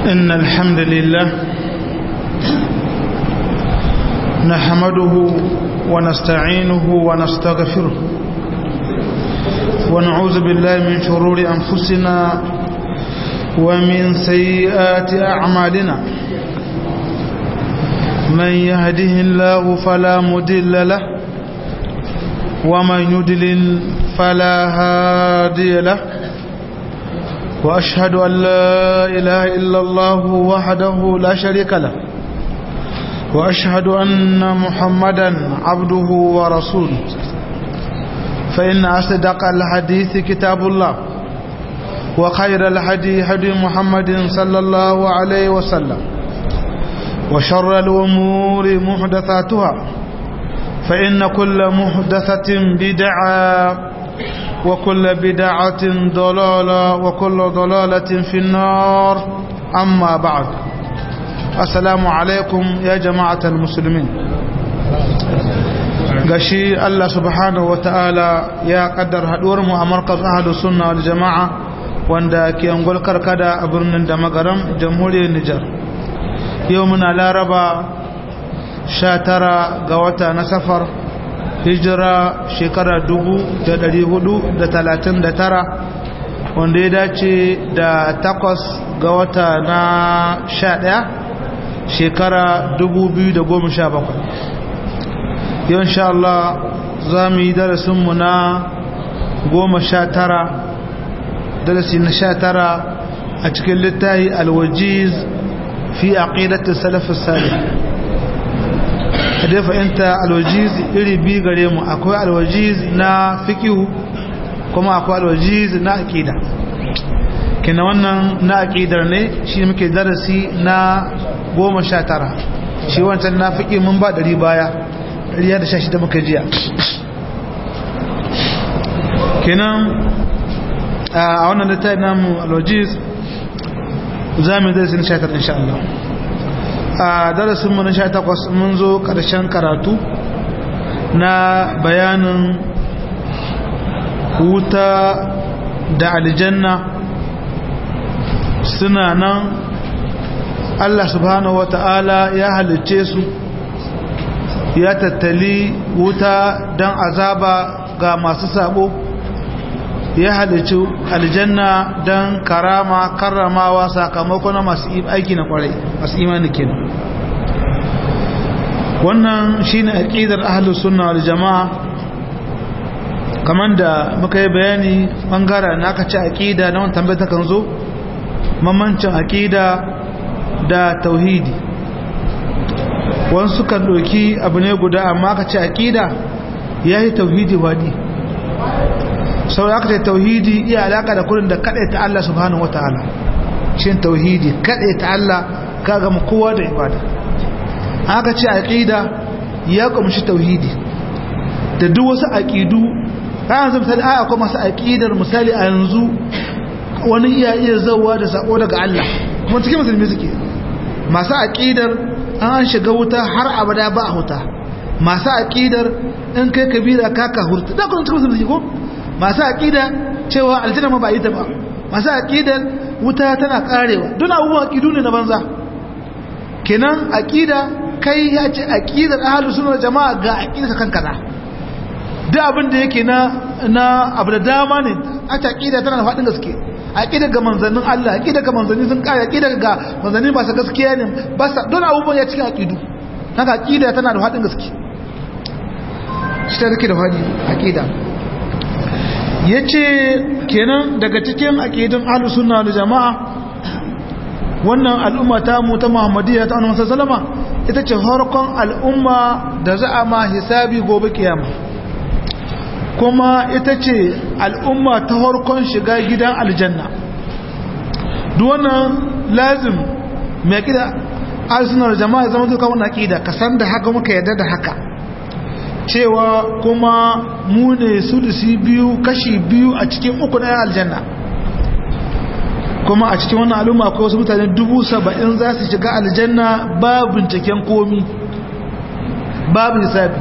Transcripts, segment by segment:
إن الحمد لله نحمده ونستعينه ونستغفره ونعوذ بالله من شرور أنفسنا ومن سيئات أعمالنا من يهده الله فلا مدل له ومن يدلل فلا هادي له وأشهد أن لا إله إلا الله وحده لا شريك له وأشهد أن محمدا عبده ورسوله فإن أصدق الحديث كتاب الله وخير الهدي هدي محمد صلى الله عليه وسلم وشر الأمور محدثاتها فإن كل محدثة بدعة وكل بدعة ضلالة وكل ضلالة في النار أما بعد السلام عليكم يا جماعة المسلمين gashi Allah subhanahu wa ta'ala ya kaddar haduwar mu a markaz ahadu sunna wal jama'a wanda ke angol karkada a birnin da magaram jamhuriyar Nijar yau muna laraba 19 ga wata na safar hijira shekara 439 wanda ya dace da takwas ga wata na 11 shekara 2017 yau insha Allah za mu yi darasinmu na goma sha tara darasi na sha tara a cikin littahi alwajiz fi aqidatul salafus salih da fahimta alwajiz iri biyu gare mu akwai alwajiz na fikihu kuma akwai alwajiz na aqida kina wannan na aqidar ne shi muke darasi na goma sha tara shi wancan na fiƙi mun ba ɗari baya ɗari da sha shida muka jiya kenan a wannan littafi namu alwajiz za mu yi darasi na sha tara insha Allah a darasinmu na sha takwas mun zo ƙarshen karatu na bayanin wuta da aljanna suna nan Allah subhanahu wa ta'ala ya halicce su ya tattali wuta don azaba ga masu sabo ya halicci aljanna don karama karramawa sakamako na masu aiki na kwarai masu imani kenan wannan shine aqidar ahlus sunna wal jamaa kaman da muka yi bayani bangaren na aka ci aqida na wannan tambayar kan zo mamancin aqida da tauhidi wasu kan doki abu ne guda amma aka ci aqida yayi tauhidi wadi sau da aka ce tauhidi iya alaka da kurin da kaɗai ta Allah subhanahu wataala shin tauhidi kaɗai ta Allah ka gama kowa da ibada aka ce aqida ya kumshi tauhidi da duk wasu aqidu ran zan misali aya kuma masu aqidar misali a yanzu wani iya iya zawa da sako daga Allah kuma cikin musulmi suke masu aqidar an shiga wuta har abada ba a huta masu aqidar in kai kabira ka ka hurta da kuma cikin musulmi ko masu aqida cewa aljanna ma ba yi ta ba masu aqidar wuta tana karewa don abubuwan aqidu ne na banza kenan aqida kai ya ce aqidar ahlus sunna jama'a ga aqidar kan kaza duk abin da yake na na abu da dama ne a ta aqida tana da fadin gaske aqida ga manzannin Allah aqida ga manzanni sun kare aqida ga manzanni ba sa gaskiya ne ba sa don abubuwan ya cikin aqidu haka aqida tana da fadin gaske shi ta take da fadi aqida yace kenan daga cikin aqidun ahlus sunna wal jamaa wannan al'umma ta mu ta muhammadiyya ta annabi sallama ita ce harkon al'umma da za a ma hisabi gobe kiyama kuma ita ce al'umma ta harkon shiga gidan aljanna duk wannan lazim mai kida arsenal jama'a zama duka wannan akida ka san da haka muka yarda da haka cewa kuma mu ne sulusi biyu kashi biyu a cikin uku na aljanna kuma a cikin wannan al'umma akwai wasu mutane dubu saba'in za su shiga aljanna ba binciken komi babu hisabi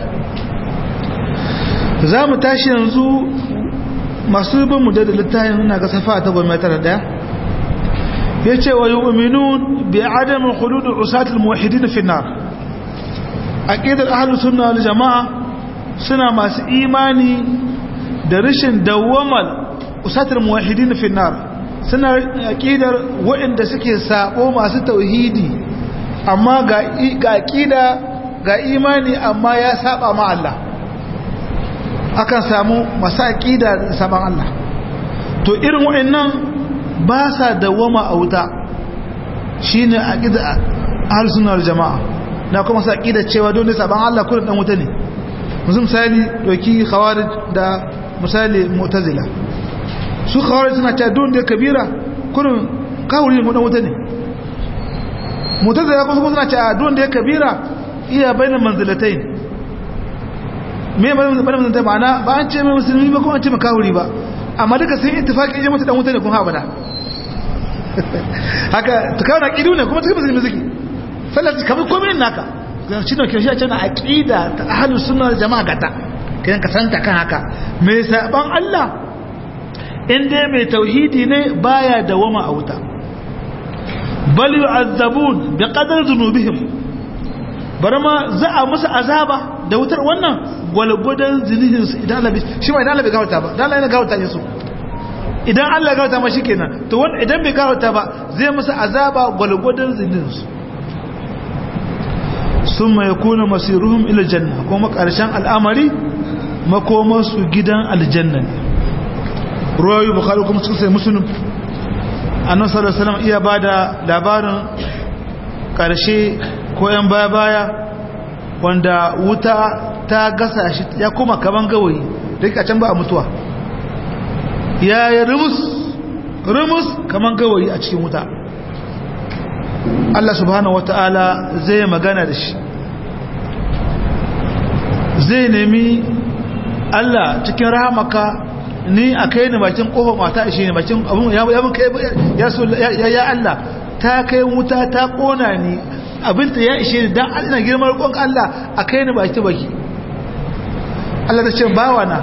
za mu tashi yanzu masu bin mu da littafin na ga safa ta gwamnati da daya yace wa yu'minun bi adam khulud usat al-muwahhidin fi an-nar aqidar ahlus sunna wal jamaa suna masu imani da rashin dawwamal usat al-muwahhidin fi an-nar suna aqidar waɗanda suke sabo masu tauhidi amma ga ga aqida ga imani amma ya saba ma Allah akan samu masu aqida da saban Allah to irin waɗannan ba sa dawama a wuta shine aqida ahlus sunna wal jamaa na kuma sa aqida cewa don ne saban Allah kullun dan wuta ne musu misali doki khawarij da misali mu'tazila su khawarij suna cewa don da kabira kullun kawuri mu dan wuta ne mu'tazila kuma suna cewa don da kabira iya bainan manzilatayn me bainan manzilatayn ma'ana ba an ce mai musulmi ba kuma an ce makawuri ba amma duka sun ittifaki ya mutu dan wuta ne kuma abada haka ta kawo na ƙidu ne kuma cikin musulmi suke sallar kamar komai naka shi ne kyau shi a cewa aƙida ta ahalu suna jama'a gata kayan ka santa kan haka mai saban Allah in dai mai tauhidi ne baya dawama a wuta bal yu'azzabun bi qadar dhunubihim bar ma za a musu azaba da wutar wannan gwalgwadon zinihin su idan Allah shi ma idan Allah bai gawata ba dan Allah yana gawata ne su idan Allah gawata ma shikenan to wanda idan bai gawata ba zai musu azaba gwalgwadon zinihin su summa yakunu masiruhum ila janna kuma karshen al'amari makomar su gidan aljanna ne ruwayu bukhari kuma sun sai muslim annabi sallallahu alaihi wasallam iya bada labarin karshe ko yan baya baya wanda wuta ta gasa shi ya kuma kaman gawayi duk a can ba a mutuwa ya yi rumus rumus kaman gawayi a cikin wuta Allah subhanahu wata'ala zai magana da shi zai nemi Allah cikin rahamaka ni a kai ni bakin kofa mata ishe ni bakin abun ya mun kai ya ya Allah ta kai wuta ta kona ni abinta ya ishe ni dan Allah girman roƙon Allah a kai ni baki baki Allah ta ce bawa na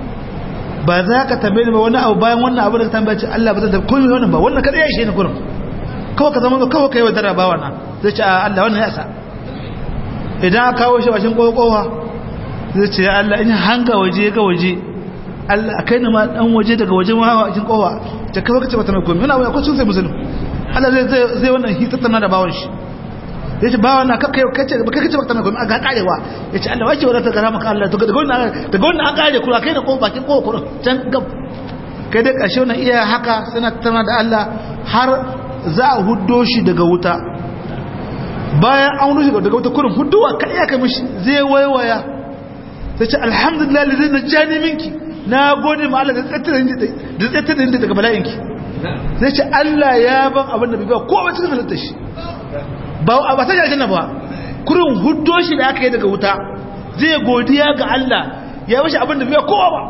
ba za ka tambaye ni ba wani abu bayan wannan abu da ka tambaye ce Allah ba zan tambaye komai wannan ba wannan kada ya ishe ni kurum kawai ka zama kawai kai wadara bawa na zai ce Allah wannan ya sa idan aka kawo shi bashin kokowa zai ce ya Allah in hanga waje ga waje Allah a kai ni ma dan waje daga waje ma hawa cikin kowa ta kawai kace ba ta mai komai wannan akwai sun sai musulmi Allah zai zai wannan hitattana da bawan shi ya ce bawa na kakkai kace ba kace ba ta mai a ga karewa ya ce Allah wace wadata gara maka Allah to daga wannan daga wannan an kare kula kai da ko bakin ko kura can gab kai dai kashe wannan iya haka suna tana da Allah har za a huddo shi daga wuta bayan an huddo shi daga wuta kurin hudduwa kai ya kai mishi zai waiwaya sai ce alhamdulillah lillahi najani minki na gode ma Allah da tsattare da tsattare daga bala'inki zai ce Allah ya ban abin da bai ba ko ba cikin halittar shi ba a ba ta aljanna ba kurin huddo shi da aka yi daga wuta zai godiya ga Allah ya bashi abin da bai kowa ba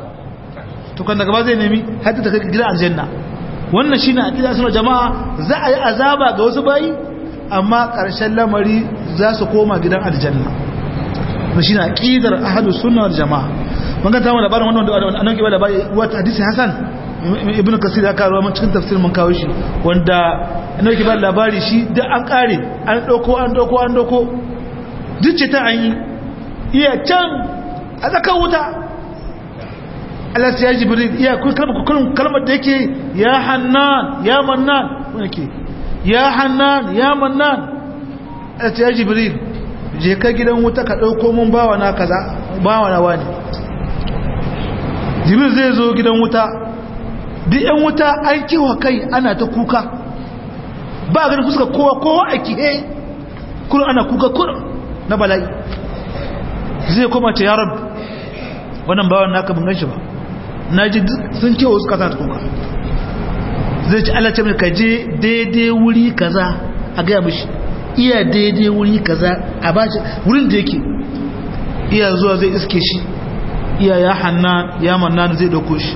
to kan daga ba zai nemi hadda ta kai gidan aljanna wannan shine aqida sunan jama'a za a yi azaba ga wasu bayi amma karshen lamari za su koma gidan aljanna wannan shine aqidar ahlus sunna wal jama'a mun ga tawo labarin wannan da annabi ke labari wata hadisi hasan ibnu kasir ya kawo mun cikin tafsir mun kawo shi wanda annabi ke ba labari shi da an kare an dauko an dauko an dauko duce ta an yi iya can a tsakan wuta Allah sai ya jibril iya kun kalmar kun kalmar da yake ya hannan ya mannan wanda ke ya hannan ya mannan Allah sai ya jibril je ka gidan wuta ka dauko mun bawa na kaza bawa na wani jibril zai zo gidan wuta duk yan wuta an kiwa kai ana ta kuka ba ganin fuska kowa kowa a kihe kuma ana kuka kuma na bala'i zai koma ce ya rabu wannan bawan naka bin ganshi ba na ji sun kewa su kasa ta kuka zai ci Allah ce mai kaje daidai wuri kaza a gaya mishi iya daidai wuri kaza a bashi wurin da yake iya zuwa zai iske shi iya ya hanna ya manna zai dauko shi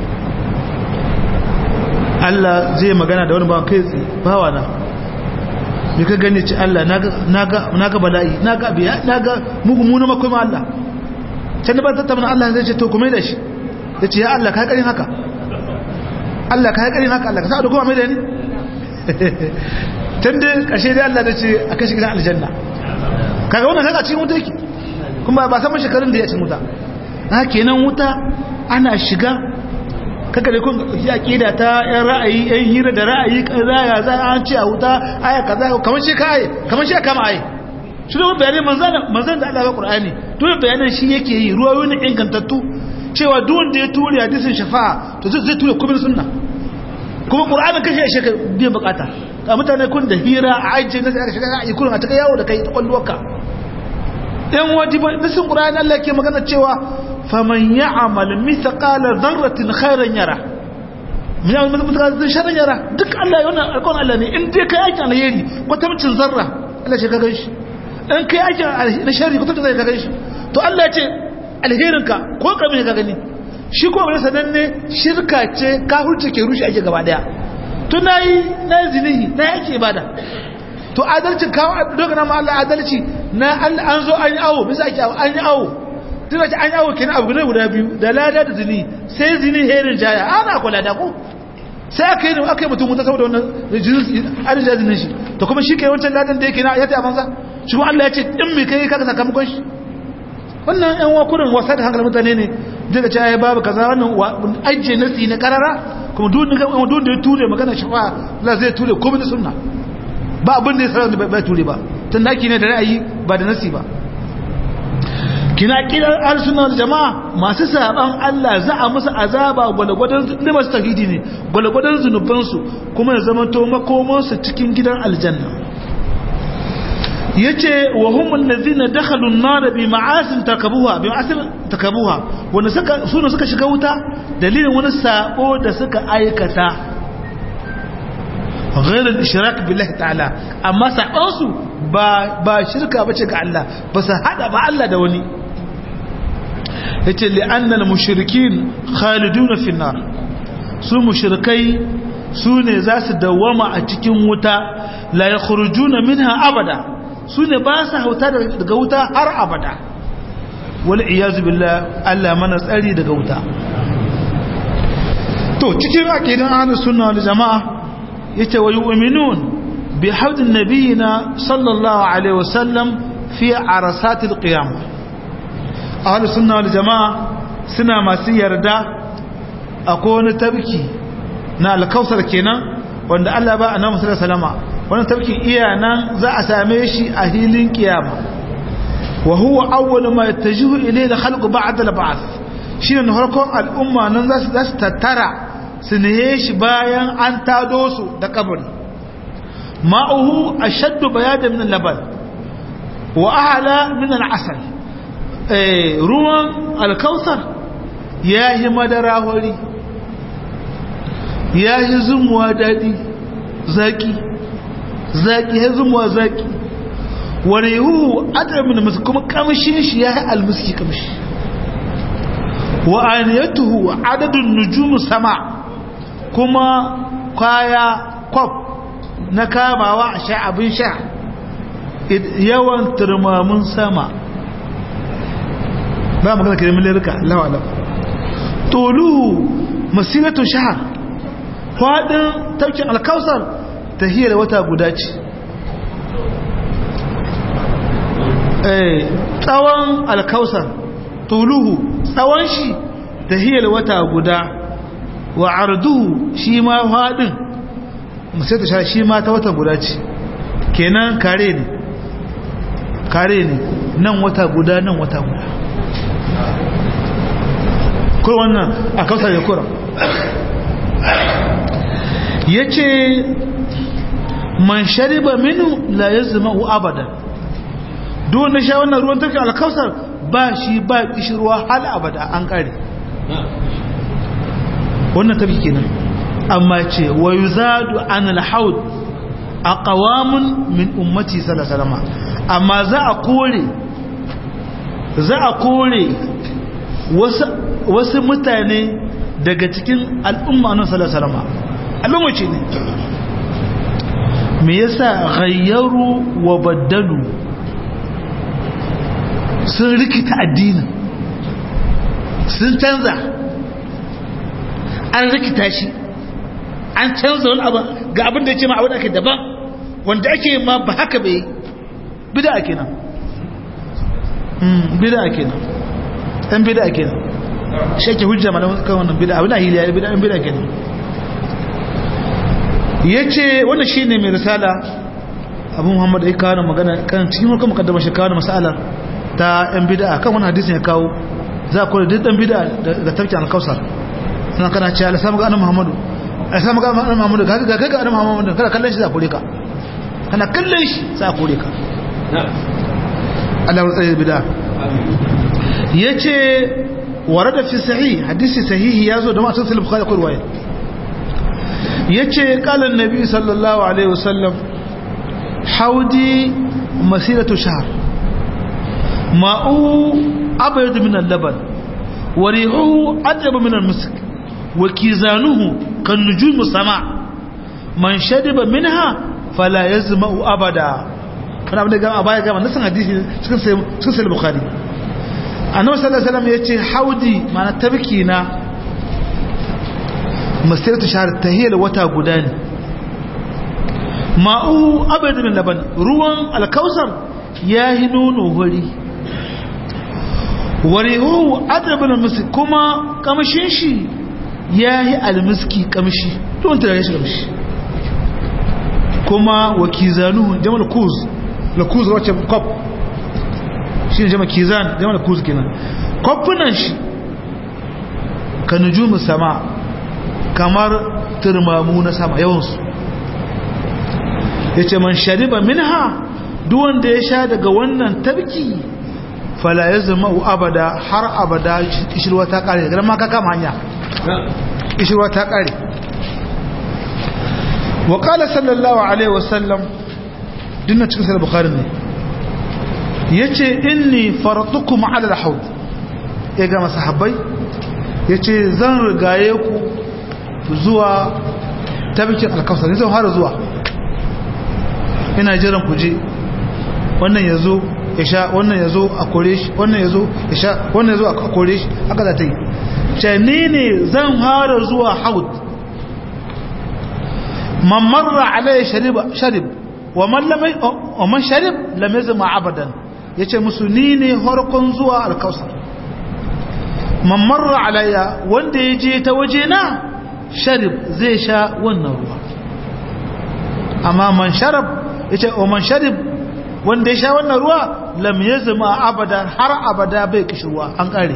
Allah zai magana da wani bawan kai tsaye bawa na me ka gane ci Allah na ga bala'i na ga biya na ga mugumu na makwai ma Allah can da ba ta tabbana Allah zai ce to kuma da shi ya ce ya Allah ka haƙarin haka Allah ka haƙarin haka Allah ka sa da kuma mai da ni tun da ƙashe da Allah da ce a kashi gidan aljanna kaga wannan kaga cikin wuta yake kuma ba saman shekarun da ya cin wuta na kenan wuta ana shiga kaka da kun ya kida ta yan ra'ayi yan hira da ra'ayi kaza ya za an ce a wuta aya kaza kamar shi kai kamar shi kama ai shi da bayanin manzan manzan da Allah ya Qur'ani dole bayanan shi yake yi ruwayoyin ingantattu cewa duk wanda ya ture hadisin shafa'a to zai ture kubin sunna kuma Qur'anin kashe shi ka biyan bukata a mutane kun da hira a ajiye na aka shiga ra'ayi kullum a ta yawo da kai ta kwalluwarka yan wajiba nasin Qur'ani Allah ke magana cewa faman ya'mal mithqala dharratin khairan yara min ya'mal mithqala sharran yara duk Allah yana alƙon Allah ne in dai kai aikin alheri kwatamcin zarra Allah shi ka ganshi in kai aikin na sharri kwatamcin zai ka ganshi to Allah ya ce alherinka ko kamin ka gani shi ko wani sananne shirka ce kafirce ke rushe ake gaba daya to nayi na zinihi na yake ibada to adalcin kawo doga na Allah adalci na an zo an yi awo bisa ake an yi awo tun wace an yawo kenan abu ne guda biyu da lada da zini sai zini herin jaya ana kula da ku sai aka yi aka yi mutum wuta saboda wannan arzikin zinin shi to kuma shi kai wancan ladan da yake na ya ta banza shi kuma Allah ya ce in mai kai kaga sakamakon shi wannan yan wakurin wasa da hankalin mutane ne daga cewa babu kaza wannan ajiye nasi na karara kuma duk da ya ture magana shafa la zai ture komai da sunna ba abin da ya sarar da bai ture ba tun daki ne da ra'ayi ba da nasi ba kina kiran arsunan jama'a masu saban Allah za a musu azaba gwalgwadon da masu tauhidi ne gwalgwadon zunubansu kuma ya zama to makomansu cikin gidan aljanna yace wa hum allazina dakhalu an-nar bi ma'asin takabuha bi ma'asin takabuha wanda suka suna suka shiga wuta dalilin wani sabo da suka aikata غير الاشراك بالله تعالى amma sabansu ba ba shirka bace ga Allah ba su hada ba Allah da wani yace li'anna al-mushrikin khaliduna fi an-nar su mushrikai su ne za su dawama a cikin wuta la yakhrujuna minha abada su ne ba su hauta daga wuta har abada wal iyazu billah Allah mana tsari daga wuta to cikin aqidan ahlus sunna wal jamaa yace wa yu'minun bi hawdin nabiyina sallallahu alaihi wasallam fi arasatil qiyamah ahlus sunna wal jamaa suna masu yarda akwai wani tabki na alkausar kenan wanda Allah ba annabi sallallahu alaihi wasallam wannan tabkin iya nan za a same shi a hilin kiyama wa huwa awwal ma yattajihu ilayhi al-khalq ba'da al-ba'th shine harkon al'umma nan za su za su tattara su nihe shi bayan an tado su da kabari ma'uhu ashaddu bayadan min al-laban wa ahla min al-asal ruwan alkausar ya yi madara hori ya yi zumuwa daɗi zaƙi zaƙi ya zumuwa zaƙi wani yiwu adamin da masu kuma ƙamshin shi ya yi almuski ƙamshi wa aniyatuhu adadin nujumu sama kuma kwaya kwaf na kamawa a sha abin sha yawan turmamin sama ba magana ke da milirka lawalam toluhu masiratu shahar faɗin taukin alkausar ta hiyar wata guda ce tsawon alkausar toluhu tsawon shi ta hiyar wata guda wa arduhu shi ma faɗin masiratu shahar shi ma ta wata guda ce kenan kare ne kare ne nan wata guda nan wata guda ko wannan a kausar ya kura ya ce man shariba minu la ya zama abada duk na sha wannan ruwan turkin alkausar ba shi ba kishirwa hal abada an kare wannan tafi kenan amma ce wa yi zadu an alhaud a kawamun min ummati salasalama amma za a kore za a kore wasu mutane daga cikin al'umma nan salasalama al'umma ce ne me yasa ghayyaru wa baddalu sun rikita addinin sun canza an rikita shi an canza wani abu ga abin da ya ce ma abin da ake daban wanda ake ma ba haka bai bida kenan bida kenan ɗan bida kenan shi ake hujja ma kan wannan bida abin da hiliya ya bida ɗan bida kenan ya ce wannan shi ne mai risala abu muhammad ya kawo magana kan cikin warkar makaddamar shi kawo masalar ta yan bida kan wani hadisin ya kawo za a kore duk ɗan bida da tafki alkausar suna kana ce ala samu ga annan muhammadu ala samu ga annan muhammadu ga ga ga annan muhammadu kana kallon shi za a kore ka kana kallon shi za a kore ka Allah ya tsaye bida yace warada fi sahih hadisi sahihi yazo da masu sahih bukhari ko riwaya yace qala annabi sallallahu alaihi wasallam haudi masiratu shahr ma'u abyad min al-laban wa rihuhu atyab min al-misk wa kizanuhu kan nujum sama man shadiba minha fala yazma'u abada kana abin da gama baya gama nasan hadisi cikin sai cikin sai bukhari annabi sallallahu alaihi wasallam yace haudi mana tabki na masiratu shahr tahiyal wata guda ne ma'u abad min laban ruwan alkausar yahi nono hori warihu adab min miski kuma kamshin shi yahi almiski kamshi to wanda ya shi kamshi kuma wakizanuhu jamal kuz la kuz wacce kop shi ne jama kizan jamal kuz kenan kofunan shi ka nujumu sama kamar turmamu na sama yawansu ya ce man shariba minha duwanda ya sha daga wannan tabki fala ya zama abada har abada ishirwa ta kare daga ma ka kama hanya ishirwa ta kare wa kala sallallahu alaihi wasallam dinna cikin sai bukharin ne yace inni faratukum ala alhawd ya ga masahabbai yace zan rigaye ku zuwa tabkin alkausar zan fara zuwa ina jiran ku je wannan yazo ya sha wannan yazo a kore shi wannan yazo ya sha wannan yazo a kore shi haka za ta yi ce ni ne zan fara zuwa haud man marra alayhi sharib sharib wa man lam wa man sharib lam yazma abadan yace musu ni ne harkon zuwa alkausar man marra alayya wanda yaje ta waje na sharib zai sha wannan ruwa amma man sharab yace wa man sharib wanda ya sha wannan ruwa lam yazma abadan har abada bai kishirwa an kare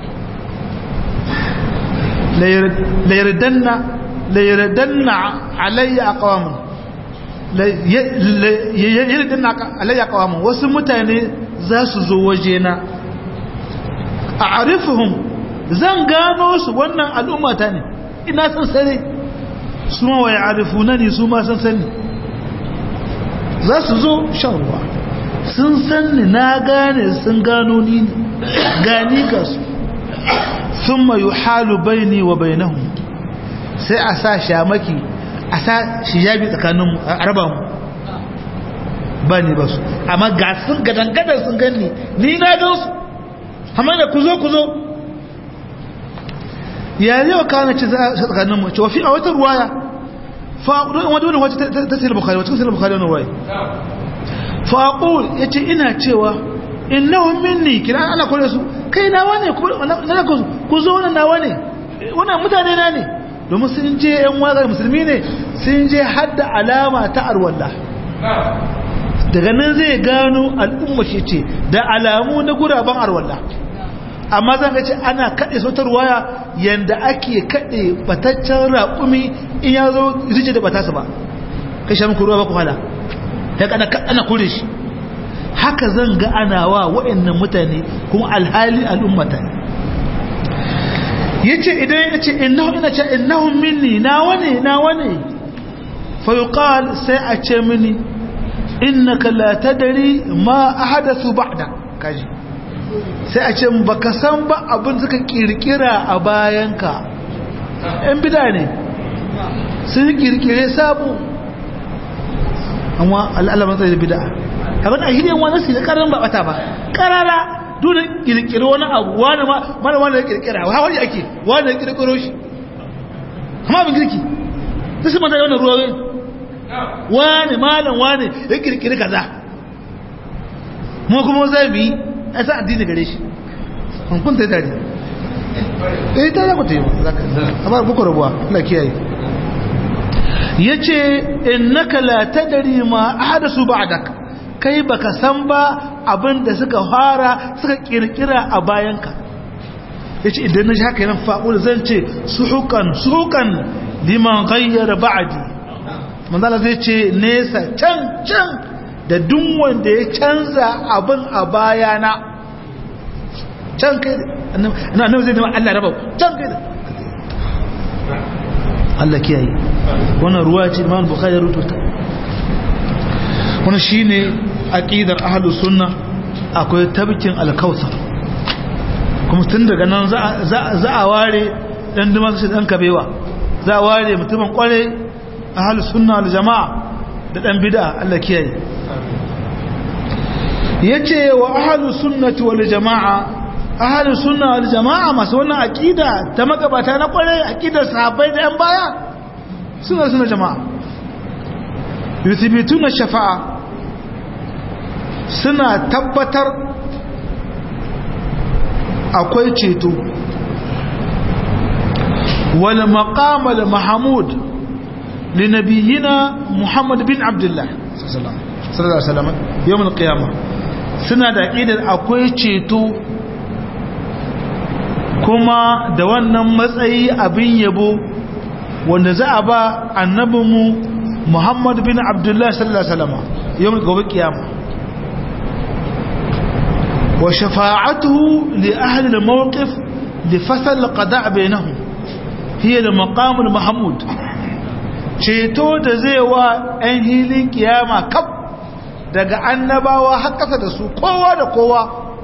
la yardanna la yardanna alayya aqwamun la yardanna alayya aqwamun wasu mutane za su zo wajena a'rifuhum zan gano su wannan al'ummata ne ina san sare su ma waya arifuna ne su ma san sani za su zo shan ruwa sun san ni na gane sun gano ni gani ga su sun mayu halu baini wa bainahu sai a sa shamaki a sa shijabi tsakaninmu a raba mu ba ni ba su amma ga sun gadangadar sun gani ni na gan su amma da ku zo ku zo ya zai wa kawo ci tsakanin mu cewa fi a wata ruwaya fa'udu wadda wani wacce ta sayar bukari wacce sayar bukari wani ruwaya fa'udu ya ce ina cewa innahun minni kira ana kore su kai nawa ne ku zo wani nawa ne wannan mutane na ne domin sun je yan wagar musulmi ne sun je hadda alama ta arwallah daga nan zai gano al'umma shi ce da alamu na guraben arwallah amma zan ce ana kaɗe sautar waya yadda ake kaɗe bataccen raƙumi in ya zo rije da batasa ba kai sha muku ruwa ba ku hala ya kana ana kure shi haka zan ga ana wa wa'annan mutane kuma alhali al'ummata yace idan yace innahu ina ce innahu minni na wane na wane fa yuqal sai a ce mini innaka la tadri ma ahadathu ba'da kaji sai a ce baka san ba abin suka kirkira a bayanka yan bida ne sun kirkire sabo amma al'alaman tsaye da bida abin a hidiyan wani su da karar ba bata ba karara dole kirkiri wani abu wani mana wani da kirkira wa wani ake wani da kirkiro shi amma abin kirki da su mata da wannan ruwawe wane malam wane ya kirkiri kaza mu kuma zai bi a sa addini gare shi kun ta tare eh ta za ku ta yi amma buku rabuwa na kiyaye ya ce innaka la tadari ma ahadasu ba'dak kai baka san ba abin da suka fara suka kirkira a bayanka yace idan na ji haka yana fa'ul zan ce suhukan suhukan liman ghayyara ba'di manzala zai ce nesa can can da duk wanda ya canza abin a bayana can kai na nan zai nema Allah raba can kai Allah kiyaye wannan ruwa ce Imam Bukhari ya rubuta wannan shine aqidar ahlus sunna akwai tabkin al-kautsar kuma tun daga nan za a ware dan duma shi dan kabewa za a ware mutumin kware ahlus sunna wal jamaa da dan bid'a Allah kiyaye yace wa ahlus sunnati wal jamaa ahalin sunna wal jama'a masu wannan aqida ta magabata na kware aqidar sahabbai da yan baya suna suna jama'a yuthbituna shafa'a suna tabbatar akwai ceto wal maqam al mahmud li nabiyina muhammad bin abdullah sallallahu alaihi wasallam yawm al qiyamah suna da aqidar akwai ceto kuma da wannan matsayi abin yabo wanda za a ba annabinmu Muhammad bin Abdullah sallallahu alaihi wasallam yau gobe kiyama wa shafa'atuhu li ahli al-mawqif li fasal al-qada' bainahum hiya al-maqam al-mahmud ceto da zai wa ɗan hilin kiyama kaf daga annabawa har kasa da su kowa da kowa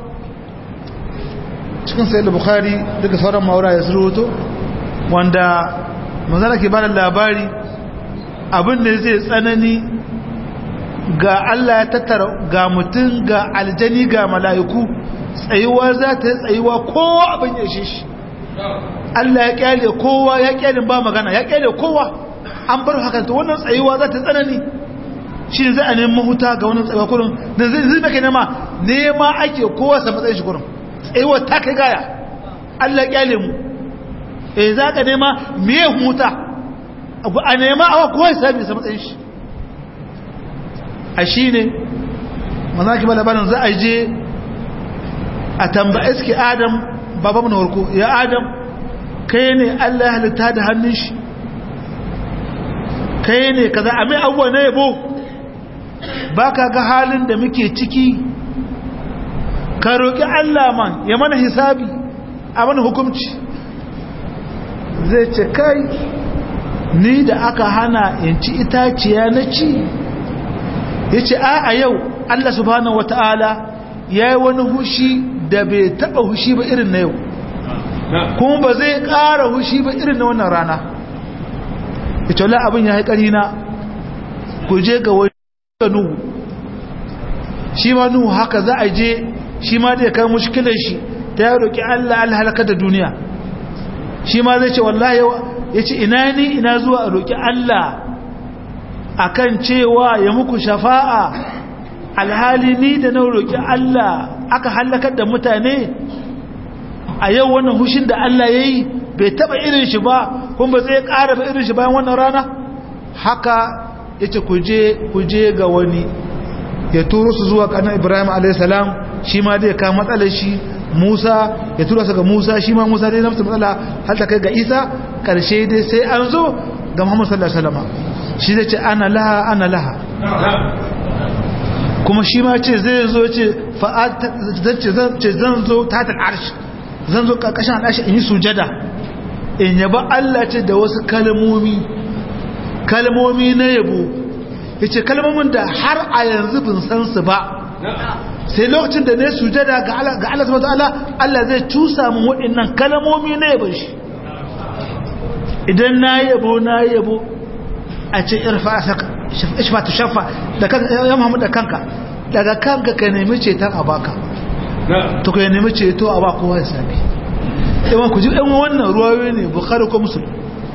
cikin sayar da bukari duka sauran maura ya surutu wanda manzana ke bada labari abin da zai tsanani ga Allah ya tattara ga mutum ga aljani ga mala'iku tsayuwa za ta yi tsayuwa kowa abin ya ishe shi Allah ya kyale kowa ya kyale ba magana ya kyale kowa an bar hakan to wannan tsayuwa za ta tsanani shi ne za a neman huta ga wannan tsayuwa kurin da zai zai maka nema nema ake kowa sa matsayin shi kurin tsayuwar ta kai gaya Allah kyale mu e za ka nema miye huta a nema awa kowa sami sa matsayin shi a shi ne mazaki ba labarin za a je a tambaye suke adam babamu na warko ya adam kai ne Allah ya halitta da hannun shi kai ne kaza a mai abuwa na yabo ba ka ga halin da muke ciki ka roƙi Allah man ya mana hisabi a mana hukumci zai ce kai ni da aka hana in ci itaciya na ci ya ce a a yau Allah subhanahu wata'ala ya yi wani hushi da bai taɓa hushi ba irin na yau kuma ba zai ƙara hushi ba irin na wannan rana ya ce wala abin ya haikari na ku je ga wani nuhu shi ma nuhu haka za a je shi ma da ya kai mushkilar shi ta ya roƙi Allah Allah halaka da duniya shi ma zai ce wallahi ya ce ina ni ina zuwa a roƙi Allah akan cewa ya muku shafa'a alhali ni da na roƙi Allah aka halakar da mutane a yau wannan hushin da Allah ya yi bai taɓa irin shi ba kuma ba zai ƙara ba irin shi bayan wannan rana haka ya ce kuje ga wani ya turo su zuwa kanan ibrahim a.s. shi ma zai kama matsalar shi musa ya tura su ga musa shi ma musa dai zamsu matsala har ta kai ga isa karshe dai sai an zo ga muhammad sallallahu alaihi wasallam shi zai ce ana laha ana laha kuma shi ma ce zai zo ce zan zo tatar arshi zan zo karkashin al'ashi in yi sujada in yaba allah ce da wasu kalmomi kalmomi na yabo ya ce kalmomin da har a yanzu bin san su ba sai lokacin da ne sujada ga Allah subhanahu wataala Allah zai cusa mun waɗannan kalmomi na yabon shi idan na yabo na yabo a ce irfa saka ishfa tu shafa da kanka ya Muhammad da kanka daga kanka ka nemi ceton a baka to ka nemi ceto a ba kowa ya sami yawan ku ji ɗan wannan ruwayoyi ne bukhari ko muslim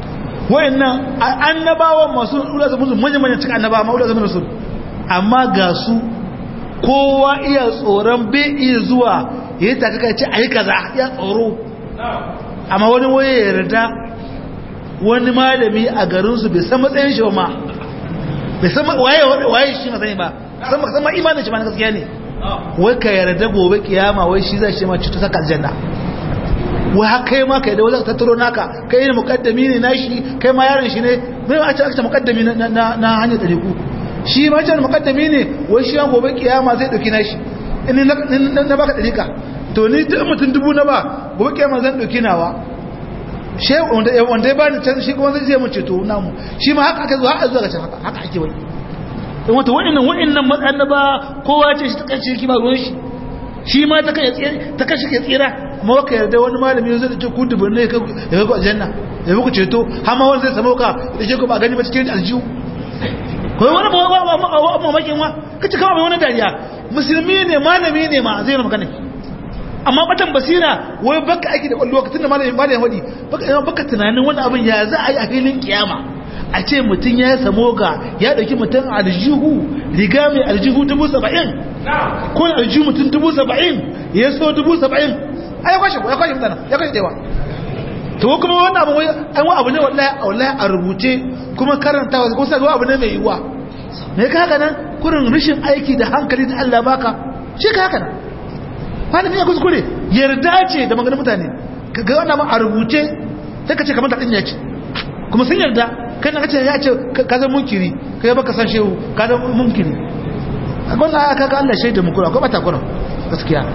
wayannan annabawan masu ula zama su manyan manyan cikin annabawa ma ula zama su amma ga su kowa iya tsoron bai iya zuwa ya yi takaka ce a yi kaza ya tsoro amma wani waye yarda wani malami a garinsu bai san matsayin shi ba ma bai san waye shi matsayin ba san ma imanin shi ma na gaskiya ne wai ka yarda gobe kiyama wai shi zai shi ma cuta saka aljanna wai haka kai ma kai da wani tattaro naka kai ne mukaddami ne nashi kai ma yaron shi ne mai a ce aka mukaddami na hanyar ɗariku shi ma ce mukaddami ne wai shi gobe kiyama zai ɗauki nashi in na baka ɗarika to ni duk mutum dubu na ba gobe kiyama zan ɗauki nawa shi wanda ya bani can shi kuma zai mun ceto namu shi ma haka aka zuwa haka zuwa ga can haka haka ake wai in wata wa'annan wa'annan annaba kowa ce shi ta kace ki ba ruwan shi shi ma ta kai ta kashi ke tsira amma waka yarda wani malami zai ce ku dubun ne ya kai ku aljanna ya muku ceto har ma wani zai samu ka da ke ku ba gani ba cikin aljihu ko wani ba ba ba mamakin wa kace kawai mai wani dariya musulmi ne malami ne ma zai na magana amma batan basira wai baka aiki da kwallo lokacin da malamin malamin wadi baka baka tunanin wani abin ya za a yi a filin kiyama a ce mutum ya samo ga ya dauki mutum aljihu riga mai aljihu dubu saba'in ko aljihu mutum dubu saba'in ya so dubu saba'in a ya kwashe ya kwashe mutane ya kwashe dewa to kuma wannan abu wai an wa abu ne wallahi wallahi a rubuce kuma karantawa ko sai abu ne mai yiwa me ka haka nan kurin rashin aiki da hankali da Allah baka shi ka haka nan malami ya kuskure yarda ce da maganin mutane ka ga wannan a rubuce sai ka ce kamar ta dinya ce kuma sun yarda kan ka ce ya ce ka zama munkiri ka yi baka san shehu ka zama munkiri a gwamna aka ka Allah shaida mukura ko bata kuna gaskiya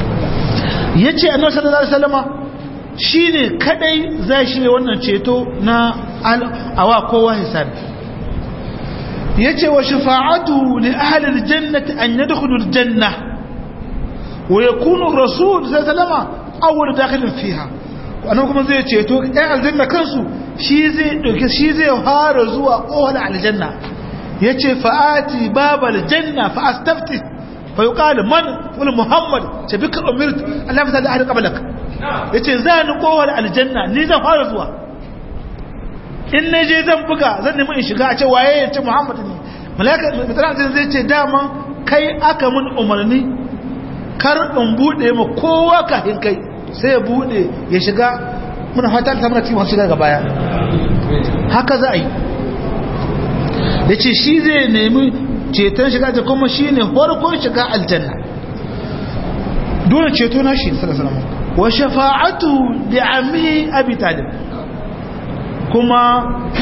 ya ce annabi sallallahu alaihi wasallama shine kadai zai shi wannan ceto na awa kowa hisabi yace wa shafa'atu li ahli aljannati an yadkhulu aljanna wa yakunu ar-rasul sallallahu alaihi wasallama awwal dakhilin fiha annabi kuma zai ceto ɗan aljanna kansu shi zai ɗauke shi zai fara zuwa ƙohon aljanna ya ce fa'ati babal janna fa'astafti fa yi ƙali man wani muhammad ce bi ka umirt allah fita da ahli ƙabalak ya ce za ni ƙohon aljanna ni zan fara zuwa in na je zan buga zan nemi in shiga a ce waye ya ce muhammad ne malaka mutane zai ce dama kai aka mun umarni kar in buɗe ma kowa kafin kai sai ya buɗe ya shiga muna fata ta muna cikin wasu shiga ga baya haka za a yi da ce shi zai nemi ceton shiga da kuma shi ne farkon shiga aljanna dole ceto na shi salasalama wa shafa'atu da ami abi talib kuma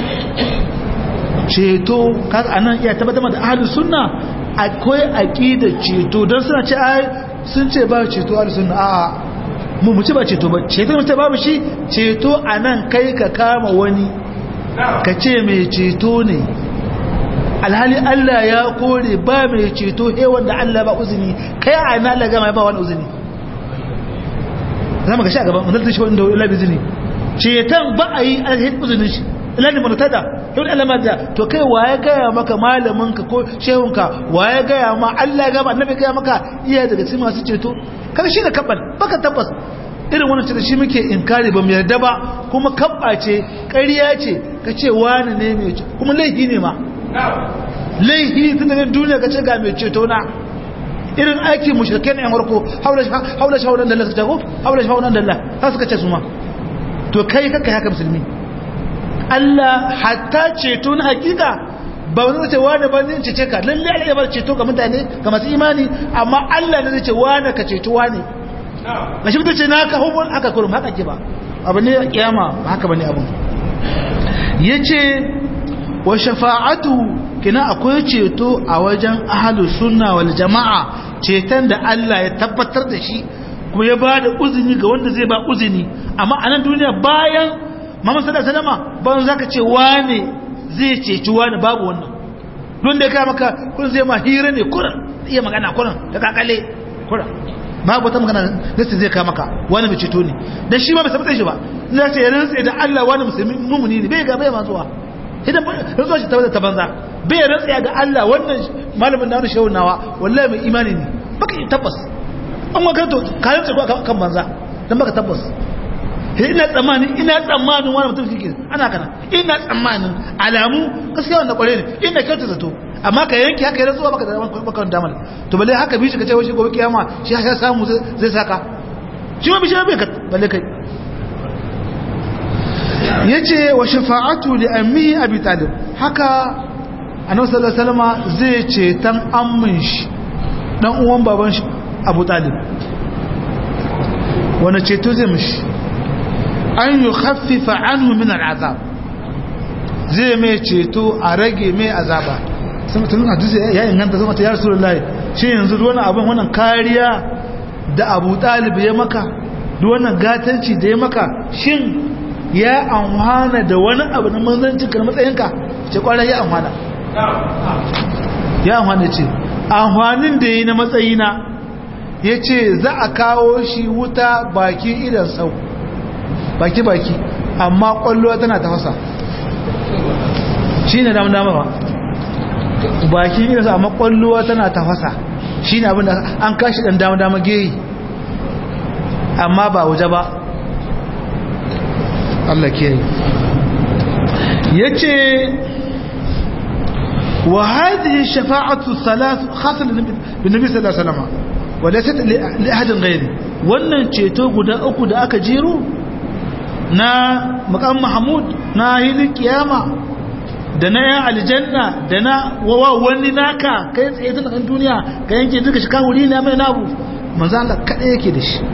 ceto kaga anan iya tabbatar da ahlus sunna akwai aqidar ceto don suna ce ai sun ce ba ceto ahlus sunna a'a mu mu ci ba ceto ba ceto mu ce babu shi ceto anan kai ka kama wani ka ce mai ceto ne alhali Allah ya kore ba mai ceto he wanda Allah ba uzini kai a ina Allah gama ba wani uzini zama ga shi a gaban wanda shi wanda Allah bi uzini ceton ba a yi alhali uzinin shi ilani murtada yau Allah ma da to kai waye gaya maka malamin ka ko shehun ka waye gaya ma Allah ya gama annabi gaya maka iya daga cikin masu ceto kaga shi da kabbal baka tabbas irin wannan ce da shi muke inkari ba mu yarda ba kuma kabba ce ƙarya ce ka ce wani ne mai kuma laifi ne ma laifi tun da duniya ka ce ga mai ceto na irin aiki mushrike ne yan warko haula haula shawunan dalla suka ce ko haula shawunan dalla har suka ce su ma to kai kaka haka musulmi Allah hatta ceto na hakika ba wani ce wani ba zai cece ka lalle Allah ya bar ceto ga mutane ga masu imani amma Allah ne zai ce wani ka ceto wani na shi mutu ce na ka hukun haka kurum haka ke ba abu ne a kiyama haka ba ne abin ya ce wa shafa'atu kina akwai ceto a wajen ahalus sunna wal jama'a ceton da Allah ya tabbatar da shi kuma ya ba da uzini ga wanda zai ba uzini amma a nan duniya bayan Muhammad sallallahu alaihi wasallam ban zaka ce wane zai ceci wani babu wannan don da kai maka kun zai ma hira ne kuran iya magana kuran da kakale kuran babu wata magana da zai kai maka wani mai ceto ne dan shi ma bai sabata shi ba ina ce rantsa da Allah wani musulmi mumuni ne bai ga bai ma zuwa idan rantsa shi tabbata ta banza bai rantsa ga Allah wannan malamin da wani shehu nawa wallahi mai imani ne baka yi tabbas an maka to ka rantsa kan banza dan baka tabbas ina tsammanin ina tsammanin wani mutum kike ana kana ina tsammanin alamu gaskiya wanda kware ne ina kyauta zato amma ka yanki haka yana zuwa baka da baka da damar to balle haka bi shi ka ce wai shi gobe kiyama shi ya samu zai saka shi ma bi shi bai ka balle kai yace wa shafa'atu li ammi abi talib haka annabi sallallahu alaihi wasallam zai ce tan ammin shi dan uwan baban shi abu talib wani ceto zai mishi an yi haffifa anhu min al'azab zai mai ceto a rage mai azaba sun tunan hadisi ya inganta zama ta ya rasu lullahi shi yanzu wani abin wannan kariya da abu talib ya maka wannan gatanci da ya maka shin ya amfana da wani abu na manzancin ka matsayinka ce kwanar ya amfana ya amfana ce amfanin da ya yi na matsayina ya ce za a kawo shi wuta baki idan sau baki-baki amma kwallo tana tafasa shi ne dama dama ba baki idan sau amma kwallo tana tafasa shi ne abinda an kashi dan dama dama geyi amma ba waje ba Allah ke ya ce wa hadhihi shafa'atu thalath khasal bin nabi sallallahu alaihi wasallam walatat li ahadin ghairi wannan ceto guda uku da aka jero na maqam mahmud na hilin kiyama da na yan aljanna da na wawa wani naka kai tsaye tun kan duniya ka yanke duka shi kawuri ne mai nabu manzo Allah kada yake da shi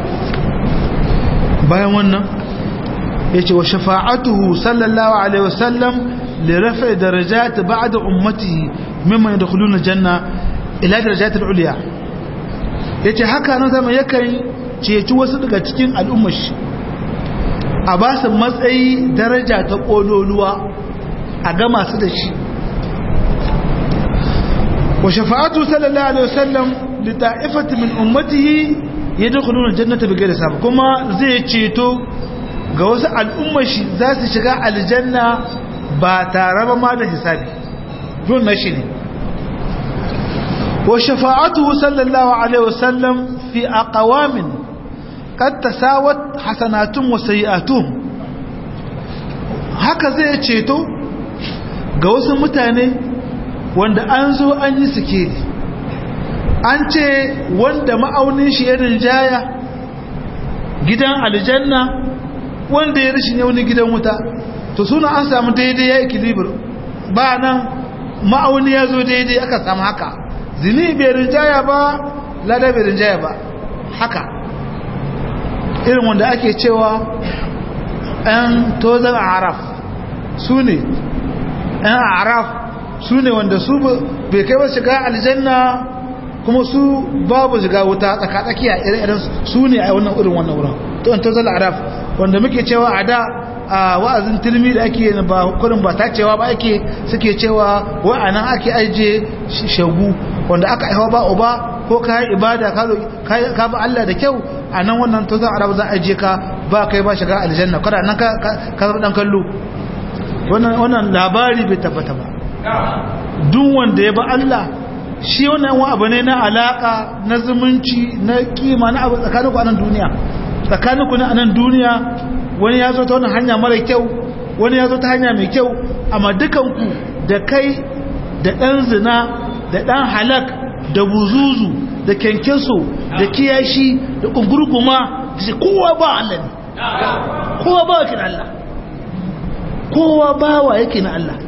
bayan wannan yace wa shafa'atuhu sallallahu alaihi wasallam li raf'i darajat ba'da ummatihi mimman yadkhuluna janna ila darajat al-ulya yace haka nan zama yakan ceci wasu daga cikin al'ummar shi a ba su matsayi daraja ta kololuwa a ga masu da shi wa shafa'atu sallallahu alaihi wasallam li ta'ifati min ummatihi yadkhuluna jannata bighayri hisab kuma zai ceto ga wasu al'ummar shi za su shiga aljanna ba tare ba ma da hisabi don na shi ne wa shafa'atuhu sallallahu alaihi wasallam fi aqwamin qad tasawat hasanatun wa sayi'atun haka zai ceto ga wasu mutane wanda an zo an yi sikeli an ce wanda ma'aunin shi irin jaya gidan aljanna wanda ya rashin wani gidan wuta to suna an samu daidai ya ikilibir ba nan ma'auni ya zo daidai aka samu haka zini bai rinjaya ba lada bai rinjaya ba haka irin wanda ake cewa 'yan tozan araf su ne 'yan araf su ne wanda su bai kai ba shiga aljanna kuma su babu shiga wuta tsakatsakiya irin su ne a wannan irin wannan wurin to an tozan araf wanda muke cewa a da a wa'azin tilmi da ake ba kurin ba ta cewa ba ake suke cewa wa'anan ake aje shagu wanda aka aiwa ba uba ko ka yi ibada ka ba Allah da kyau a nan wannan to za a rabu za a je ka ba kai ba shiga aljanna kada nan ka zama dan kallo wannan labari bai tabbata ba duk wanda ya ba Allah shi wannan wani abu ne na alaka na zumunci na kima na abu tsakaninku a nan duniya tsakaninku na a nan duniya wani ya zo ta wani hanya mara kyau wani ya zo ta hanya mai kyau amma dukanku da kai da ɗan zina da ɗan halak da buzuzu da kyankyaso da kiyashi da ƙungurguma da shi kowa ba Allah ne kowa ba yake na Allah kowa bawa yake na Allah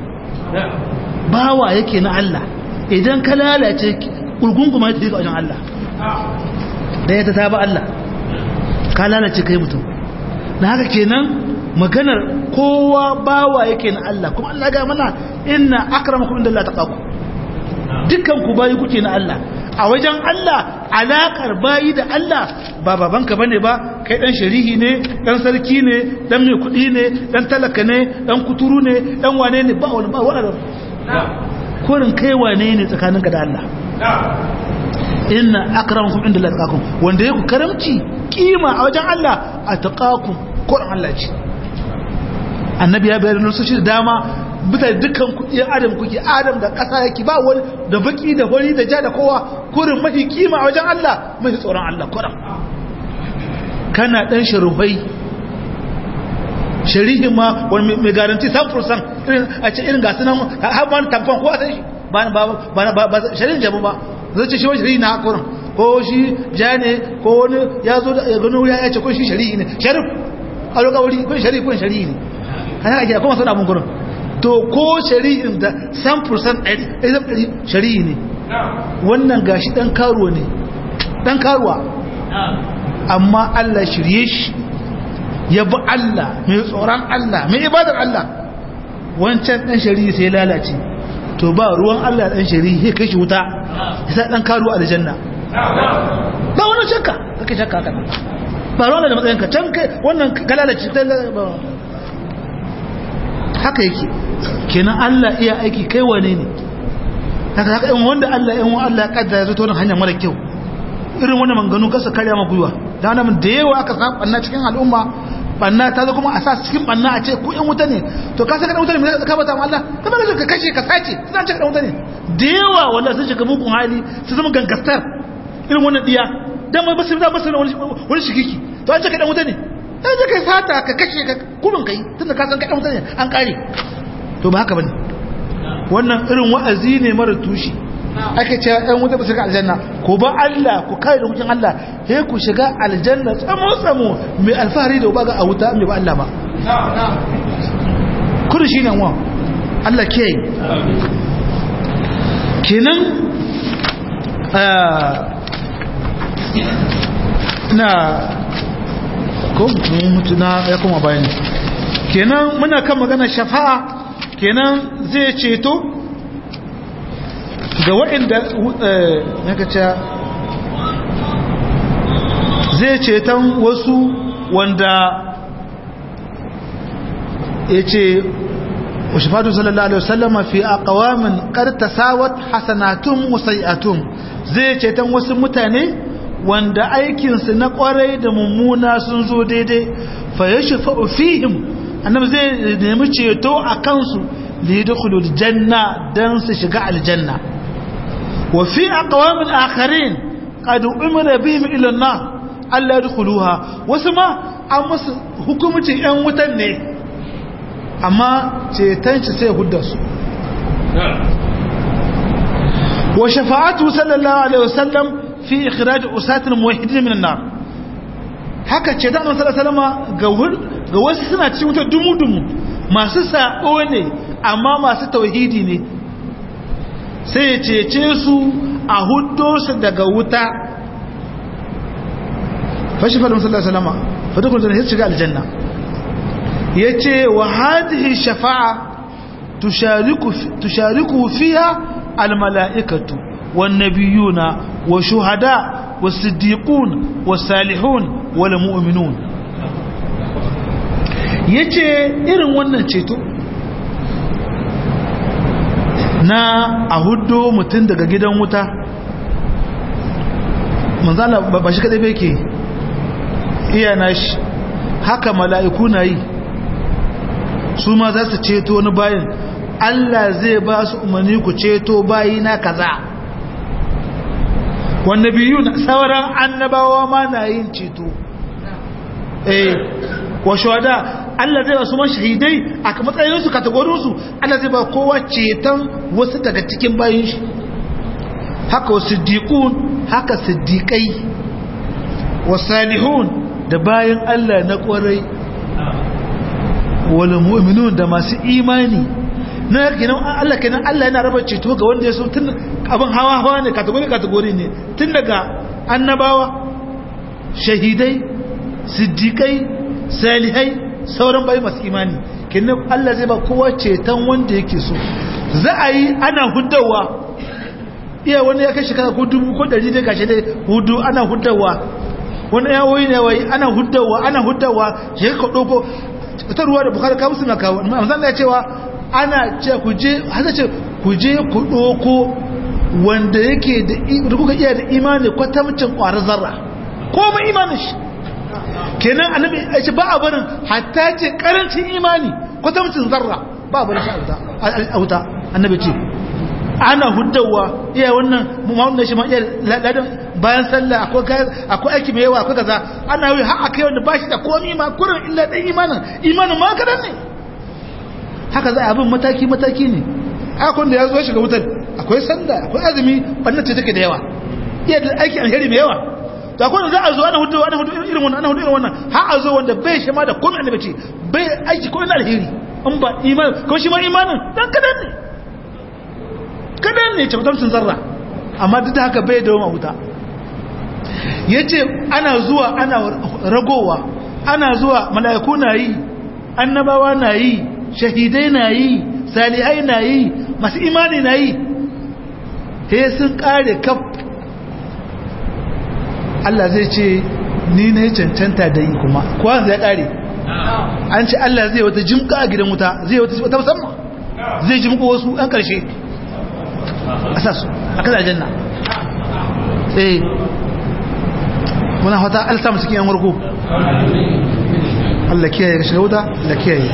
bawa yake na Allah idan ka lalace ƙungurguma ya tafi ga wajen Allah da ya ta taba Allah ka lalace kai mutum na haka kenan maganar kowa bawa yake na Allah kuma Allah ga mana inna akramakum inda Allah taqaku dukkan ku bayi kuke na Allah a wajen Allah alakar bayi da Allah ba babanka bane ba kai dan sharihi ne dan sarki ne dan mai kudi ne dan talaka ne dan kuturu ne dan wane ne ba wani ba wani korin kai wane ne tsakaninka da Allah inna akramakum inda Allah taqakum wanda yake karamci kima a wajen Allah a taqakum Koran Allah ce annabi ya bayar nasoshi da dama bisa dukkan kuɗin adam kuke adam da ƙasa yake ba wani da baki da wani da ja da kowa kurin mafi kima a wajen Allah mafi tsoron Allah kuran kana ɗan sharufai shari'i ma wani mai garanti 100% irin a ce irin gasu nan har wani tamfon ko a san shi ba ba ba ba shari'in jabu ba zai ce shi wani shari'i na hakurin ko shi ja ne ko wani ya zo da gano ya ce ko shi shari'i ne sharif a lokawari ko shari'i ko shari'i ne hana ake kuma sana abin gurin to ko shari'in da 100% ɗari shari'i ne wannan gashi ɗan karuwa ne ɗan karuwa amma Allah shirye shi ya bi Allah mai tsoron Allah mai ibadar Allah wancan ɗan shari'i sai lalace to ba ruwan Allah ɗan shari'i ya kai shi wuta ya sa ɗan karuwa a janna ba wani shakka kake shakka haka ba ruwan da matsayinka can kai wannan kalalace haka yake kenan Allah iya aiki kai wane ne haka haka in wanda Allah in Allah kaddara ya zo ta wani hanya mara kyau irin wannan manganu kasa karya ma gwiwa da nan da yawa aka samu banna cikin al'umma banna ta zo kuma a sa cikin banna a ce ku yan wuta ne to ka saka dan wuta ne me ka bata ma Allah ka bada ka kashe ka sace suna ce dan wuta ne da yawa wallahi sun shiga mugun hali su zama gangastar irin wannan diya dan mai basu da basu wani wani shikiki to an ce ka dan wuta ne dan je kai sata ka kashe ka kurun kai tunda ka san ka dan wuta ne an kare to ba haka bane wannan irin wa'azi ne mara tushi ake cewa ɗan wuta ba su ga aljanna ko ba Allah ku kai da hukun Allah he ku shiga aljanna tsamo tsamo mai alfahari da ba ga a wuta mai ba Allah ba kudu shi nan wa Allah ke yi kenan na ko mutu na ya kuma bayani kenan muna kan magana shafa'a kenan zai ceto ga waɗanda zai ceton wasu wanda ya ce washifatu sallallahu alaihi wasallama fi a ƙawamin ƙartasawat hasanatun musayatun zai ceton wasu mutane wanda aikinsu na ƙwarai da mummuna sun zo daidai fa ya shafa fihim annabi zai nemi ceto a kansu lidkhulul janna dan su shiga aljanna wa fi aqwamin akharin qad umira bihim ila an-nar alla yadkhuluha wasu ma an musu hukumcin yan wutan ne amma ceton shi sai hudda su wa shafa'atu sallallahu alaihi wasallam fi ikhraj usat al-muwahhidin min an-nar haka ce dan sallallahu alaihi wasallam ga wasu suna cikin wuta dumu-dumu masu sa'o ne amma masu tauhidi ne sai ya cece su a hudo su daga wuta fashi faɗin sallar salama fatakun zane ya shiga aljanna ya ce wa hadihi shafa'a tushariku fiya almala'ikatu والنبيون وشهداء والصديقون والصالحون والمؤمنون yace irin wannan ceto na a hudu mutum daga gidan wuta manzala ba shi kadai bai ke iya na shi haka mala'iku na yi su ma za su ceto wani bayan Allah zai ba su umarni ku ceto bayi na kaza wanda biyu na sauran annabawa ma na yin ceto eh wa shuhada Allah zai ba su mashahidai a matsayinsu kategorinsu Allah zai ba kowa ceton wasu daga cikin bayin shi haka siddiqun haka siddiqai wa salihun da bayan Allah na kwarai wal mu'minun da masu imani na kenan Allah kenan Allah yana raba ceto ga wanda ya so tun abin hawa hawa ne kategori kategori ne tun daga annabawa shahidai siddiqai salihai sauran bai masu imani kenan Allah zai ba kowa ceton wanda yake so za a yi ana hudawa iya wani ya kai shekara ko dubu ko dari dai gashi dai hudu ana hudawa wani ya woyi ne wai ana hudawa ana hudawa shi ka doko ta ruwa da bukhari ka musu na kawo amma Allah ya cewa ana ce ku je hada ce ku je ku doko wanda yake da kuka iya da imani kwatamcin kwarar zarra ko ba imanin shi kenan annabi ya ce ba a barin hatta ce karancin imani kwatamcin zarra ba a barin shi a wuta annabi ce ana huddawa iya wannan mu'amala da shi ma iya ladan bayan sallah akwai akwai aiki mai yawa akwai kaza ana yi har akai wanda bashi da komai ma kurin illa dan imanin imanin ma kadan ne haka za a bin mataki mataki ne akwai da ya zo shiga wutar akwai sallah akwai azumi bannan ce take da yawa iya da aiki alheri mai yawa to akwai da za a zo ana hudu ana hudu irin wannan ana hudu irin wannan har a zo wanda bai shi ma da komai annabi ce bai aiki ko ina alheri in ba iman ko shi ma imanin dan kadan ne kadan ne tabbatar zarra amma duk da haka bai da wama wuta yace ana zuwa ana ragowa ana zuwa mala'iku na yi annabawa na yi shahidai na yi salihai na yi masu imani na yi he sun kare kaf Allah zai ce ni ne cancanta da yi kuma kuwa zai kare an ce Allah zai wata jimka a gidan wuta zai wata musamman zai jimka wasu ɗan ƙarshe a sasu a kan aljanna eh muna fata alsa musu kiyan warko Allah kiyaye ga shiga wuta Allah kiyaye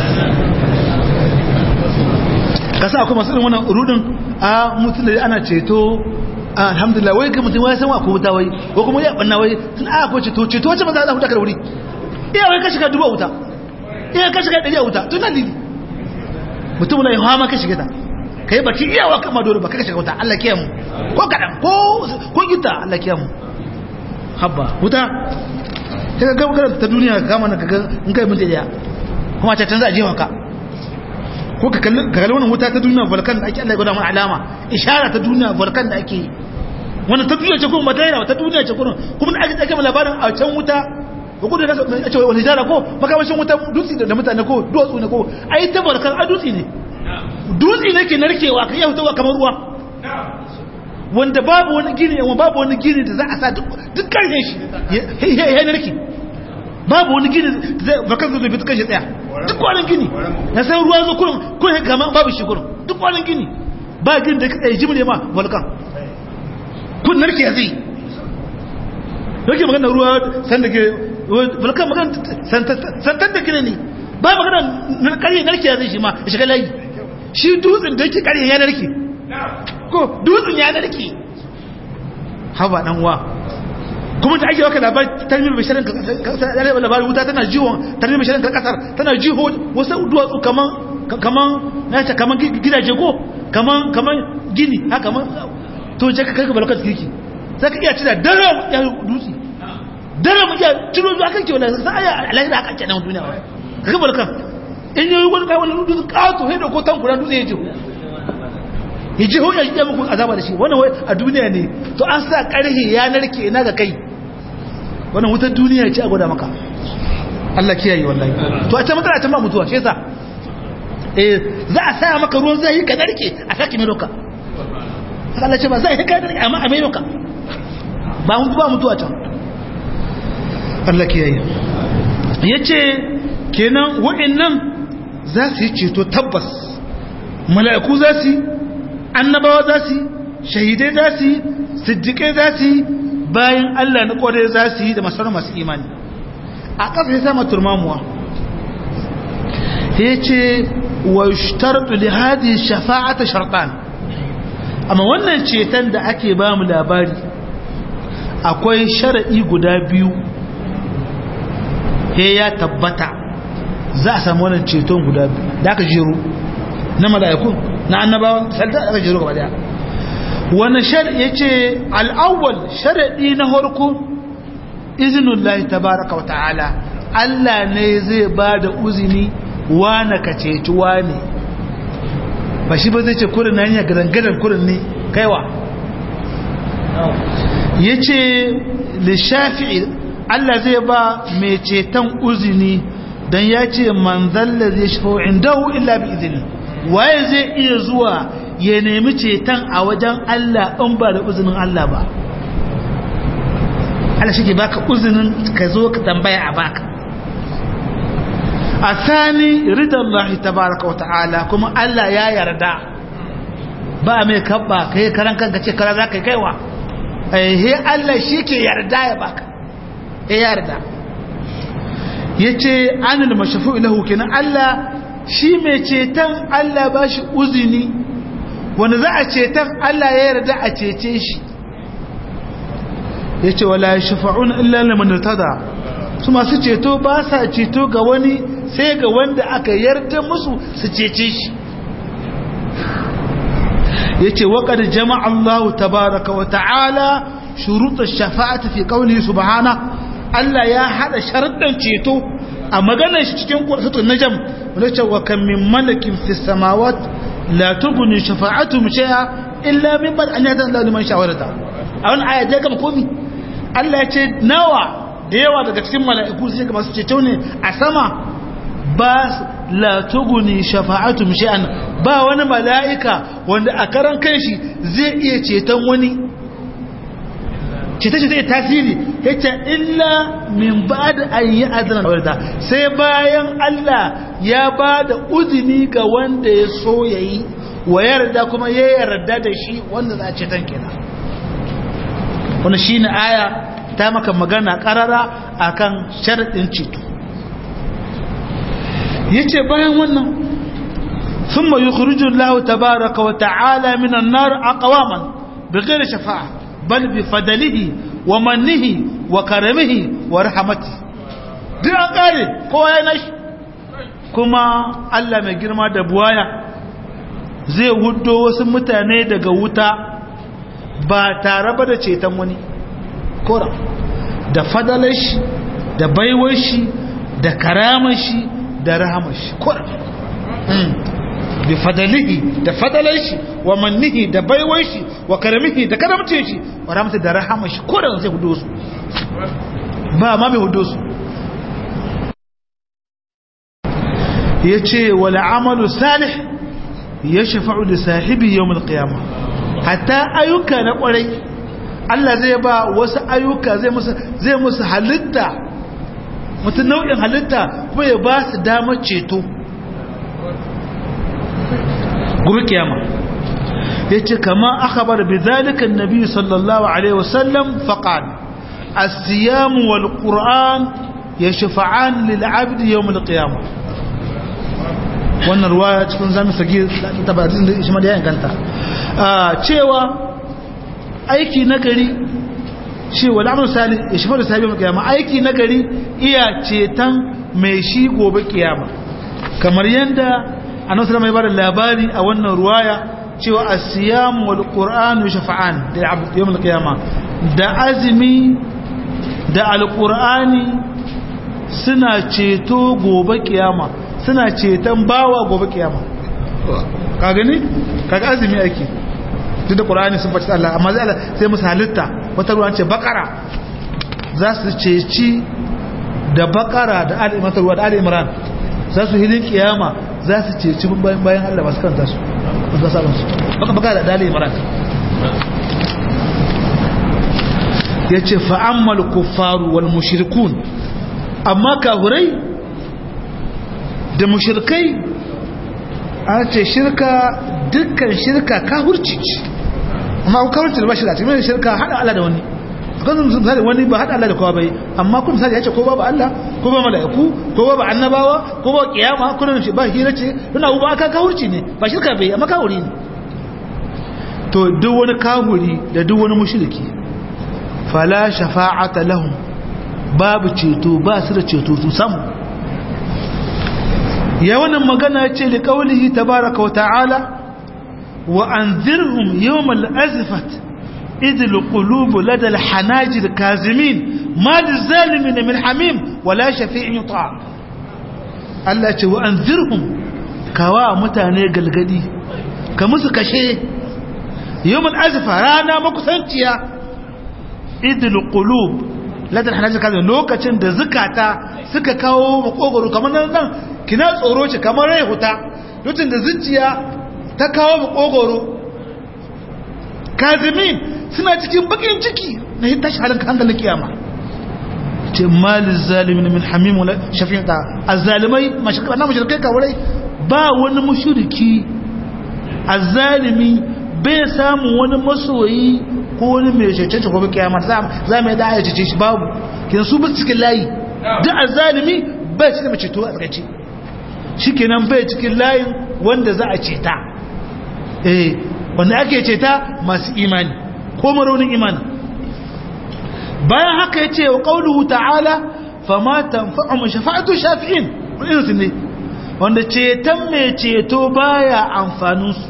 kasa akwai masu irin wannan rudin a mutum da ana ceto alhamdulillah wai ga mutum wai san wa ko wuta wai ko kuma ya banna wai tun a ko ceto ceto wace ba za a huta ka da wuri iya wai ka shiga duba wuta iya ka shiga ɗari a wuta tun nan lili mutum na yi hawa ma ka shiga ta ka yi baki iya wa kama dole ba ka shiga wuta Allah kiyaye mu ko kaɗan ko ko gita Allah kiyaye mu habba wuta sai ga gaba ta duniya ka kama na ka in kai mun da kuma ta canza a jewa ka ko ka kalli wannan wuta ta duniya volkan da ake Allah ya gwada mana alama ishara ta duniya volkan da ake wannan ta duniya ce kuma mataira ta duniya ce kuma kuma da ake ake labarin a can wuta ko kudu da a ce wani jara ko makamashin wuta dutse da mutane ko duwatsu ne ko ai ta volkan a dutse ne dutse ne ke narkewa ka iya hutawa kamar ruwa wanda babu wani gini yawan babu wani gini da za a sa duk karfe shi ya narke babu wani gini volkan zai bi ta kashe tsaya duk wani gini na san ruwa zo kurin kurin gama babu shi kurin duk wani gini ba gini da kai jimle ma volkan kun narke ya zai yake magana ruwa san da ke volkan magana santan da gini ne ba magana karye narke ya zai shi ma ya shiga layi shi dutsen da yake karye ya narke ko dutsen ya narke haba dan wa kuma da ake waka labarin tarmim basharin kasar labarin wuta tana jiwon tarmim basharin kasar tana jiho wasu duwatsu kaman kaman na ce kaman gidaje ko kaman kaman gini ha kaman to je ka kai ka balakar kirki sai ka iya cira daram ya dutse daram ya ciro zuwa kan kewa sai aya alayi da aka ce nan duniya ka ka balakar in yi wani kai wani dutse kato sai da ko tankuran dutse ya jiho ya jiho ya ji muku azaba da shi wannan wai a duniya ne to an sa karhe ya narke ina ga kai wannan wutar duniya ce a gwada maka Allah kiyaye wallahi to a ta matsala ta ma mutuwa shi yasa eh za a sa maka ruwan zai ka narke a saki mai roka Allah ce ba zai ka narke amma a mai roka ba mun ba mutuwa can Allah kiyaye yace kenan wa'annan za su yi ceto tabbas mala'iku za su yi annabawa za su yi shahidai za su yi siddiƙai za su yi bayan Allah na ƙware za su yi da masarar masu imani a ƙasa ya sama turmamuwa ya ce wa shtartu li hadi shafa'ata shartan amma wannan ceton da ake ba mu labari akwai shara'i guda biyu ya tabbata za a samu wannan ceton guda biyu da aka jero na mala'ikun na annabawa salta aka jiro gaba daya wani shar ya ce al'awwal sharaɗi na harko izinin lahi tabaraka wata'ala Allah ne zai ba da uzini wane ka ceci wane ba shi ba zai ce kurin na hanyar garangadar kurin ne kaiwa ya ce lishafi'i Allah zai ba mai ceton uzini don ya ce manzalla zai shafa indahu illa bi izini waye zai iya zuwa ya nemi ceton a wajen Allah in ba da uzinin Allah ba Allah shi ke baka uzinin ka zo ka tambaya a baka a sani ridan Allah tabaraka wata'ala kuma Allah ya yarda ba mai kabba ka yi karan kanka ce kara za ka kaiwa he Allah shi ke yarda ya baka ya yarda ya ce anil mashafu ilahu kenan Allah shi mai ceton Allah ba shi uzini wanda za a ceton Allah ya yarda a cece shi ya ce wala shafa'un illa liman tada su masu ceto ba sa ceto ga wani sai ga wanda aka yarda musu su cece shi ya ce waƙar jama'a Allah tabaraka wa ta'ala shuruɗar shafa'ata fi ƙauli subhana Allah ya haɗa sharaɗin ceto a maganar shi cikin ƙwarsutun najam wanda ce wa kan min malakin fi samawat la tuguni shafa'atu shay'a illa min bal an yadda Allah liman shawarata a wani aya ya gama komi Allah ya ce nawa da yawa daga cikin mala'iku sai ga masu ceto ne a sama ba la tuguni shafa'atu shay'an ba wani mala'ika wanda a karan kanshi zai iya ceton wani cita ce zai tasiri ya ce illa min ba da an yi azanar wadda sai bayan Allah ya ba da uzini ga wanda ya so ya yi wa yarda kuma ya yarda da shi wanda za a ceton kenan wani shi ne aya ta maka magana karara a kan sharaɗin ceto ya ce bayan wannan sun ma yi kurujun lahu tabaraka wa ta'ala minan nar a kawaman bigir shafa'a bal bi fadalihi wa mannihi wa karamihi wa rahamati duk an kare kowa ya nashi kuma Allah mai girma da buwaya zai hudo wasu mutane daga wuta ba tare ba da ceton wani kora da fadalar shi da baiwar shi da karamar shi da rahamar shi kora bi fadalihi da fadalar shi wa mannihi da baiwar shi wa karamihi da karamce shi wa ramta da rahama shi ko da zai hudo su ba ma mai hudo su yace wal amalu salih yashfa'u li sahibi yawm al qiyamah hatta ayyuka na kwarai Allah zai ba wasu ayyuka zai musu zai musu halitta mutum nau'in halitta kuma ya ba su damar ceto gobe kiyama yace kama akhbar bidhalika an-nabi sallallahu alaihi wasallam faqal as-siyam wal-qur'an yashfa'an lil-'abd yawm al-qiyamah wannan ruwaya cikin zami sagi tabbatin da shi ma da ganta cewa aiki nagari shi wal amal salih yashfa'u lil-sahibi yawm al-qiyamah aiki nagari iya cetan mai shi gobe kiyama kamar yanda annabi sallallahu alaihi wasallam labari a wannan ruwaya cewa as-siyam wal qur'an shafa'an da yawm al-qiyama da azmi da al-qur'ani suna ceto gobe kiyama suna ceton bawa gobe kiyama ka gani kaga azumi ake duk da qur'ani sun faɗi Allah amma zai sai musu halitta wata ruwan ce bakara za su ceci da bakara da al-imran da al-imran za su hilin kiyama za su ceci bayan bayan Allah masu kanta su ba sabon su baka baka da dalil imran yace fa ammal kuffaru wal mushrikun amma kafirai da mushrikai an ce shirka dukkan shirka kafirci ce amma kafirci da ba shi da cikin shirka hada Allah da wani kan misali wani ba hada Allah da kowa bai amma kun misali yace ko babu Allah ko ba mala'iku ko babu annabawa ko ba kiyama ko nan shi ba hira ce ina uba aka kawurci ne ba shirka bai amma kawuri ne to duk wani kawuri da duk wani mushriki fala shafa'ata lahum babu ceto ba su da ceto su samu ya wannan magana ce li qaulihi tabaaraka wa ta'ala wa anzirhum yawmal azfat إذ القلوب لدى الحناجر كاظمين ما للظالمين من حميم ولا شفيع يطاع Allah ce wa an zirhum kawa mutane galgadi ka musu kashe yawon azifa rana makusanciya idil qulub ladar hanajin kaza lokacin da zukata suka kawo makogoro kamar nan nan kina tsoro ce kamar rai huta lokacin da zuciya ta kawo makogoro kazimin suna cikin bakin ciki na yi tashi halin hankalin kiyama ce malin zalimin min hamimu shafi'in ta a zalimai na mashirkai kawai ba wani mashiriki a zalimi bai samun wani masoyi ko wani mai cece ko kiyama za mu yi da ayyace shi babu kin su bi cikin layi duk a zalimi bai cikin mai ceto a tsakaci shi kenan bai cikin layin wanda za a ceta eh wanda ake ceta masu imani ko maraunin imani bayan haka ya ce wa ƙaunuhu ta'ala fama tanfa'u shafa'atu shafi'in irinsu ne wanda ceton mai ceto baya amfaninsu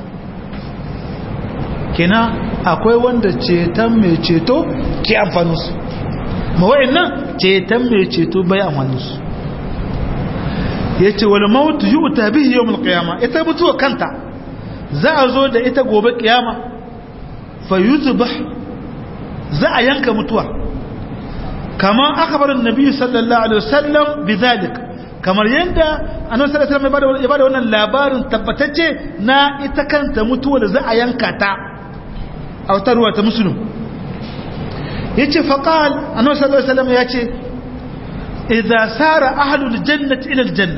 kina akwai wanda ceton mai ceto ke amfaninsu mawa'in nan ceton mai ceto baya amfaninsu ya ce wani mawutu yi uta bihi yau mulkiyama ita mutuwa kanta za a zo da ita gobe kiyama fa yuzuba za a yanka mutuwa kamar akabarin nabi sallallahu alaihi wasallam bizalik kamar yadda annabi sallallahu alaihi wasallam ya bada wannan labarin tabbatacce na ita kanta mutuwa da za a yanka ta a wata ruwa ta musulun yace faqal annabi sallallahu alaihi wasallam yace idza sara ahlul jannati ila aljanna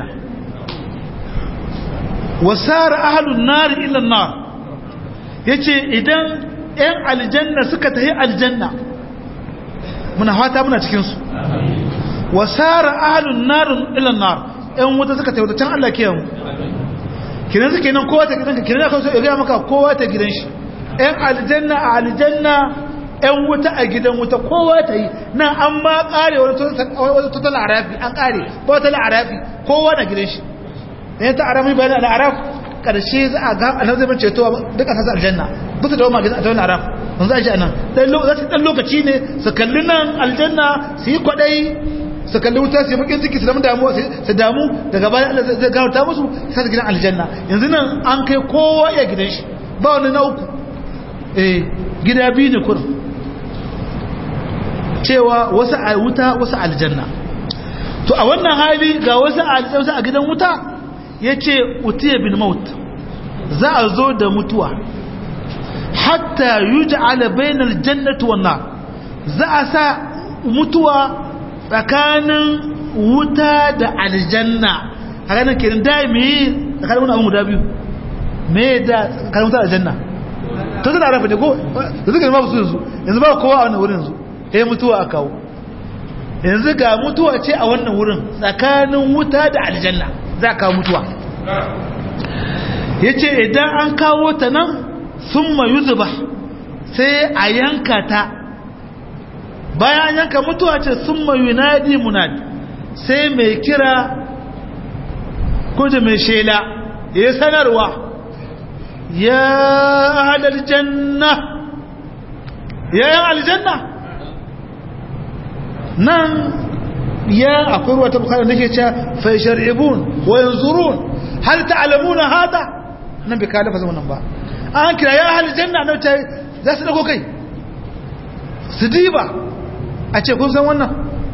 wa sara ahlun nar ila an-nar yace idan ɗan aljanna suka tafi aljanna muna fata muna cikin su wa sara ahlun nar ila an-nar ɗan wuta suka tafi can Allah kiyamu kiran suke nan kowa ta gidanka kiran aka so ya ga maka kowa ta gidan shi ɗan aljanna a aljanna ‘yan wuta a gidan wuta kowa ta yi nan an ma ƙare wani total arafi an ƙare total arafi kowa na gidan shi ɗaya ta arafi bayan da araf ƙarshe za a ga anar zai ceto duka sassa aljanna duk da wama gidan aljanna araf mun za a ji a nan za su ɗan lokaci ne su kalli nan aljanna su yi kwaɗai su kalli wuta su yi bakin ciki su damu damuwa su damu daga bayan Allah zai gawata musu sai su gidan aljanna yanzu nan an kai kowa ya gidan shi ba wani na uku eh gida biyu ne kurin cewa wasu a wuta wasu aljanna to a wannan hali ga wasu aljanna a gidan wuta ya ce utiya bin maut za a zo da mutuwa hatta yi ja'ala bainar jannatu wannan za a sa mutuwa tsakanin wuta da aljanna a ranar kenan da me tsakanin wani abin guda biyu me da tsakanin wuta da aljanna to zai da rafa ne ko da suka ma su yanzu yanzu ba kowa a wannan wurin yanzu ya mutuwa a kawo yanzu ga mutuwa ce a wannan wurin tsakanin wuta da aljanna za ka mutuwa ya ce idan an kawo ta nan sun mayu zuba sai a yanka ta bayan yanka mutuwa ce sun mayu nadi munadi sai mai kira kuji mai shela ya sanarwa ya halar janna ya yan aljanna nan ya akwai ruwa ta bukari nake cewa fa shar'ibun wa yanzurun hal ta'lamuna hada nan bai kalafa zaman ba an kira ya hal janna na ta za su dago kai su diba a ce kun san wannan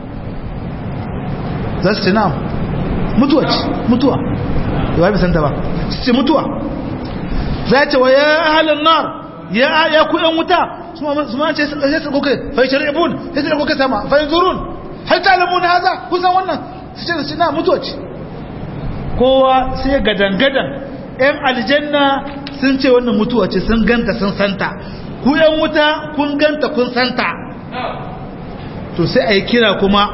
za su ce na'am mutuwa ce mutuwa yawa bai san ta ba su ce mutuwa za ce wa ya halin nar ya ya ku yan wuta su ma ce sai su goke fa shar'ibun sai su goke sama fa yanzurun hal ta'lamuna hada kusan wannan su ce su na mutuwa ce kowa sai gadan-gadan yan aljanna sun ce wannan mutuwa ce sun ganta sun santa ku yan wuta kun ganta kun santa to sai a yi kira kuma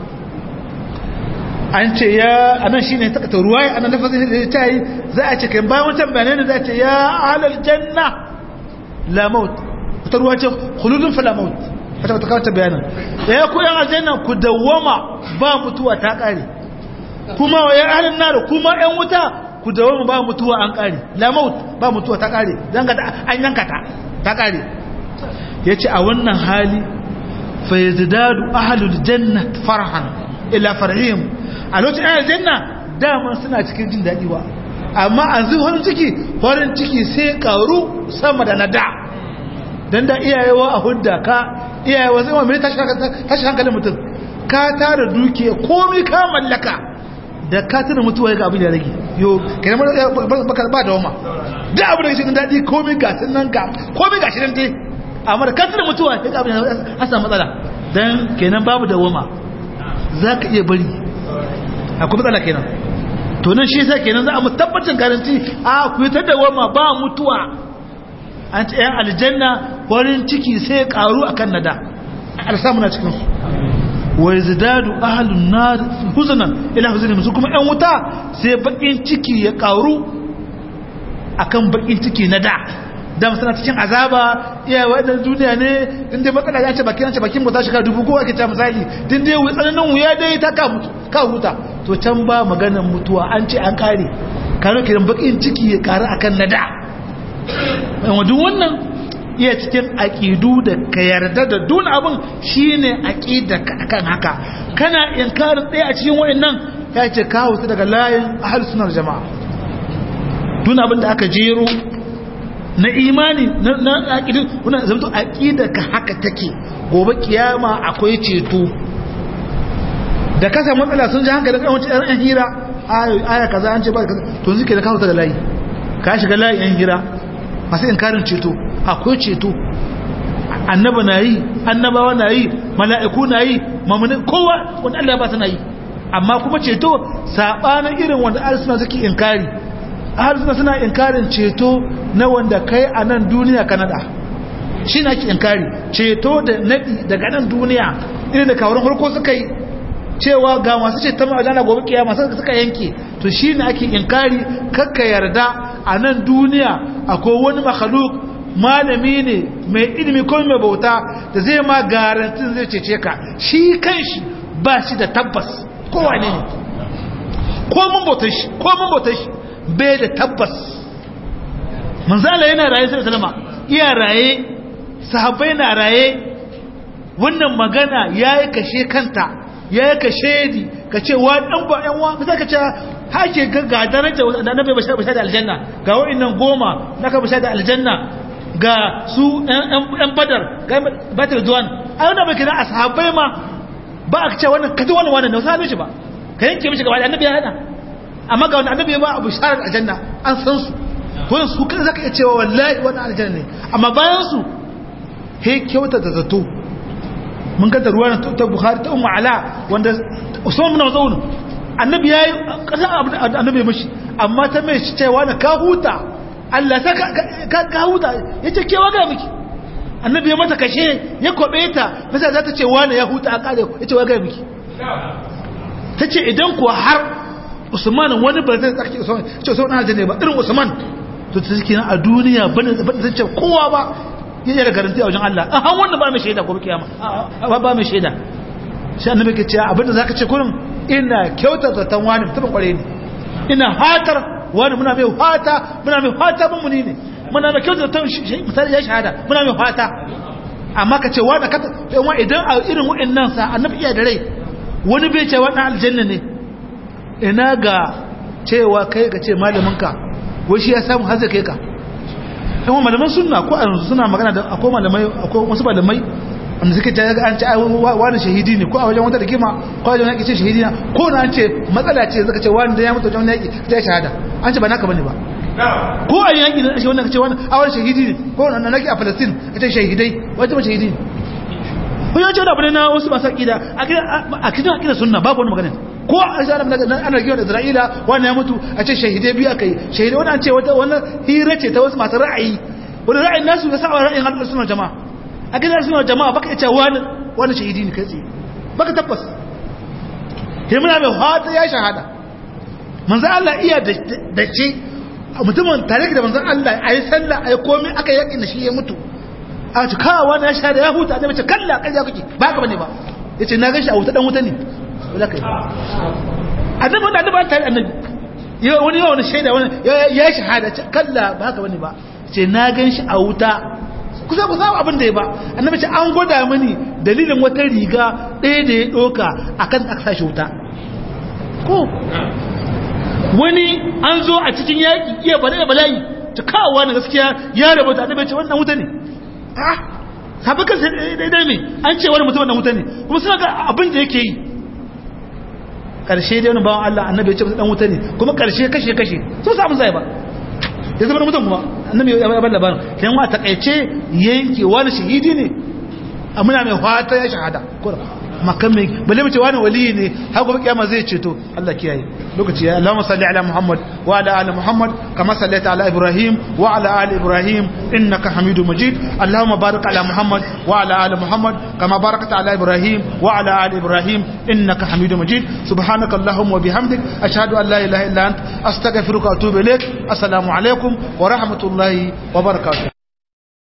an ce ya anan shine ta ta ruwaya anan lafazin da ta yi za a ce kai bayan wancan bayanai za a ce ya ahlal janna la maut ta ruwa ce khuludun fala maut wata ta kawo ta bayanin ya ku yan aljanna ku dawwama ba mutuwa ta kare kuma wa yan ahlin nar kuma yan wuta ku dawwama ba mutuwa an kare la maut ba mutuwa ta kare dan ga an yanka ta ta kare yace a wannan hali fa yazdadu ahlul jannati farhan ila farhim a lokacin ayyar janna dama suna cikin jin daɗi ba amma an zai farin ciki farin ciki sai karu sama da na da don da iyayewa a hudda ka iyayewa zai wani tashi hankalin mutum ka tara dukiya komi ka mallaka da ka tuna mutuwa ya ga abin da rage yo kenan ba da wama da abin da ke cikin daɗi komi ga nan ga komi ga shirin dai amma da ka tuna mutuwa ya ga abin da an samu matsala don kenan babu da wama za ka iya bari akwai matsala kenan to nan shi yasa kenan za a mu tabbacin garanti a ku yi ta dawama ba mutuwa an ce yan aljanna farin ciki sai ya karu akan nada alsamu na cikin su wa yazdadu ahlun nar huzanan ila huzanin su kuma yan wuta sai bakin ciki ya karu akan bakin ciki na da da suna cikin azaba iya wannan duniya ne in dai matsala ya ce bakin ce bakin mota shekara dubu ko ake ta misali din dai wuya tsananin wuya dai ta ka mutu ka huta to can ba maganar mutuwa an ce an kare kano kiran bakin ciki ya kare akan nada duk wannan iya cikin aƙidu da ka yarda da dun abin shine aƙida akan haka kana inkarin ɗaya a cikin wa'annan ya ce kawo su daga layin ahal sunar jama'a dun abin da aka jero na imani na aƙidu wani zamto aƙida ka haka take gobe kiyama akwai ceto da kasa matsala sun ji hankali kan wancan yan hira aya kaza an ce ba kaza to suke da kawo ta da layi ka shiga layin yan hira masu inkarin ceto akwai ceto annaba na yi annabawa na yi mala'iku na yi mamunin kowa wanda Allah ba na yi amma kuma ceto saɓanin irin wanda arsuna suke inkari arsuna suna inkarin ceto na wanda kai a nan duniya ka nada shi na ke inkari ceto da naɗi daga nan duniya irin da kawarin harko suka yi cewa ga masu ceton ma'ajana gobe kiyama suka yanke to shi ne ake inkari kakka yarda a nan duniya akwai wani makhluk malami ne mai ilimi ko mai bauta da zai ma garantin zai cece ka shi kanshi ba shi da tabbas ko wane ne ko mun bautar shi ko mun bautar shi bai da tabbas manzala yana raye sai salama iya raye sahabbai na raye wannan magana yayi kashe kanta yayi kashe di ka ce wa dan ba yan wa sai ka ce hake ga ga daraja da annabi bashar bashar da aljanna ga wa'annan goma naka bashar da aljanna ga su ɗan badar ga batar zuwan a yana bai kira a sahabbai ma ba a ce wannan kaji wannan wannan da wasu halin shi ba ka yanke mishi gaba da annabi ya hada amma ga wani annabi ya ba abu sharar aljanna an san su wannan su kan zaka iya cewa wallahi wannan aljanna ne amma bayan su he kyauta da zato mun ga da ruwan ta bukhari ta ummu ala wanda usman bin mazun annabi yayi kasan annabi mishi amma ta mai cewa na ka huta Allah ta ka huta ya ce kewa ga miki annabi ya mata kashe ya kwabe ta masa za ta ce wani ya huta a kare ya ce wa ga miki ta ce idan kuwa har usman wani ba zai tsarki usman ce usman na aljanna ba irin usman to ta suke a duniya bane zai ce kowa ba ya yi da garanti a wajen Allah an han wannan ba mai shaida gobe kiyama ba ba mai shaida shi annabi ke ce abinda zaka ce kurin ina kyautar zaton wani mutumin kware ne ina hatar wani muna mai fata muna mai fata mun muni ne muna mai kyautar ta misali ya shahada muna mai fata amma ka ce wani ka yawan idan a irin wa'annan sa annabi iya da rai wani bai ce wannan aljanna ne ina ga cewa kai ka ce malamin ka wai shi ya samu har zai kai ka yawan malaman sunna ko a yanzu suna magana da akwai malamai akwai wasu malamai wanda suke ta an ce wani shahidi ne ko a wajen wata da kima ko a wajen yaƙi ce shahidi na ko na an ce matsala ce zaka ce wani da ya mutu wajen yaƙi ta shahada an ce ba naka bane ba ko a yaƙi da shi wannan ka ce wani a wani shahidi ne ko na naki a Palestine ka ce shahidai wajen shahidi ne ko ya ce wani abu ne na wasu masu aƙida a kidan aƙida sunna babu wani magana ko a shi ana rigewa da Isra'ila wani ya mutu a ce shahidai biyu aka yi shahidai wani an ce wani hira ce ta wasu masu ra'ayi wani ra'ayin nasu ya sa ra'ayin hannun sunan jama'a a gidan suna jama'a baka ita wani wani shahidi ne kai tsaye baka tabbas sai muna mai hata ya shahada manzan Allah iya da ce mutumin tare da manzan Allah a yi sallah a yi komi aka yaƙi da shi ya mutu a ci kawo wani ya shahada ya huta ne mace kalla ƙarya kake ba ka bane ba ya ce na gan shi a wuta ɗan wuta ne wala kai annabi wanda annabi an tare annabi wani yawan shaida wani ya shahada kalla ba ka bane ba ce na gan shi a wuta kusa ku samu abin da ya ba annabi ce an gwada mini dalilin wata riga ɗaya da ya ɗoka akan aka sashi wuta ko wani an zo a cikin yaƙi iya bala da bala'i ta kawowa na gaskiya ya rabu da annabi ce wannan wuta ne ah sabakan sai daidai ne an ce wani mutum wannan wuta ne kuma suna ga abin da yake yi karshe dai wani bawan Allah annabi ya ce dan wuta ne kuma karshe kashe kashe so samu zai ba ya zama mutum kuma annabi ya bar labarin kan wa takaice yanke wani shahidi ne muna mai fata ya shahada makan mai balle mace wani wali ne har gobe kiyama zai ceto Allah kiyaye lokaci ya Allahumma salli ala Muhammad wa ala ali Muhammad kama sallaita ala Ibrahim wa ala ali Ibrahim innaka Hamidu Majid Allahumma barik ala Muhammad wa ala ali Muhammad kama barakta ala Ibrahim wa ala ali Ibrahim innaka Hamidu Majid subhanaka Allahumma wa bihamdik ashhadu an la ilaha illa ant astaghfiruka wa atubu ilaik assalamu alaikum wa rahmatullahi wa barakatuh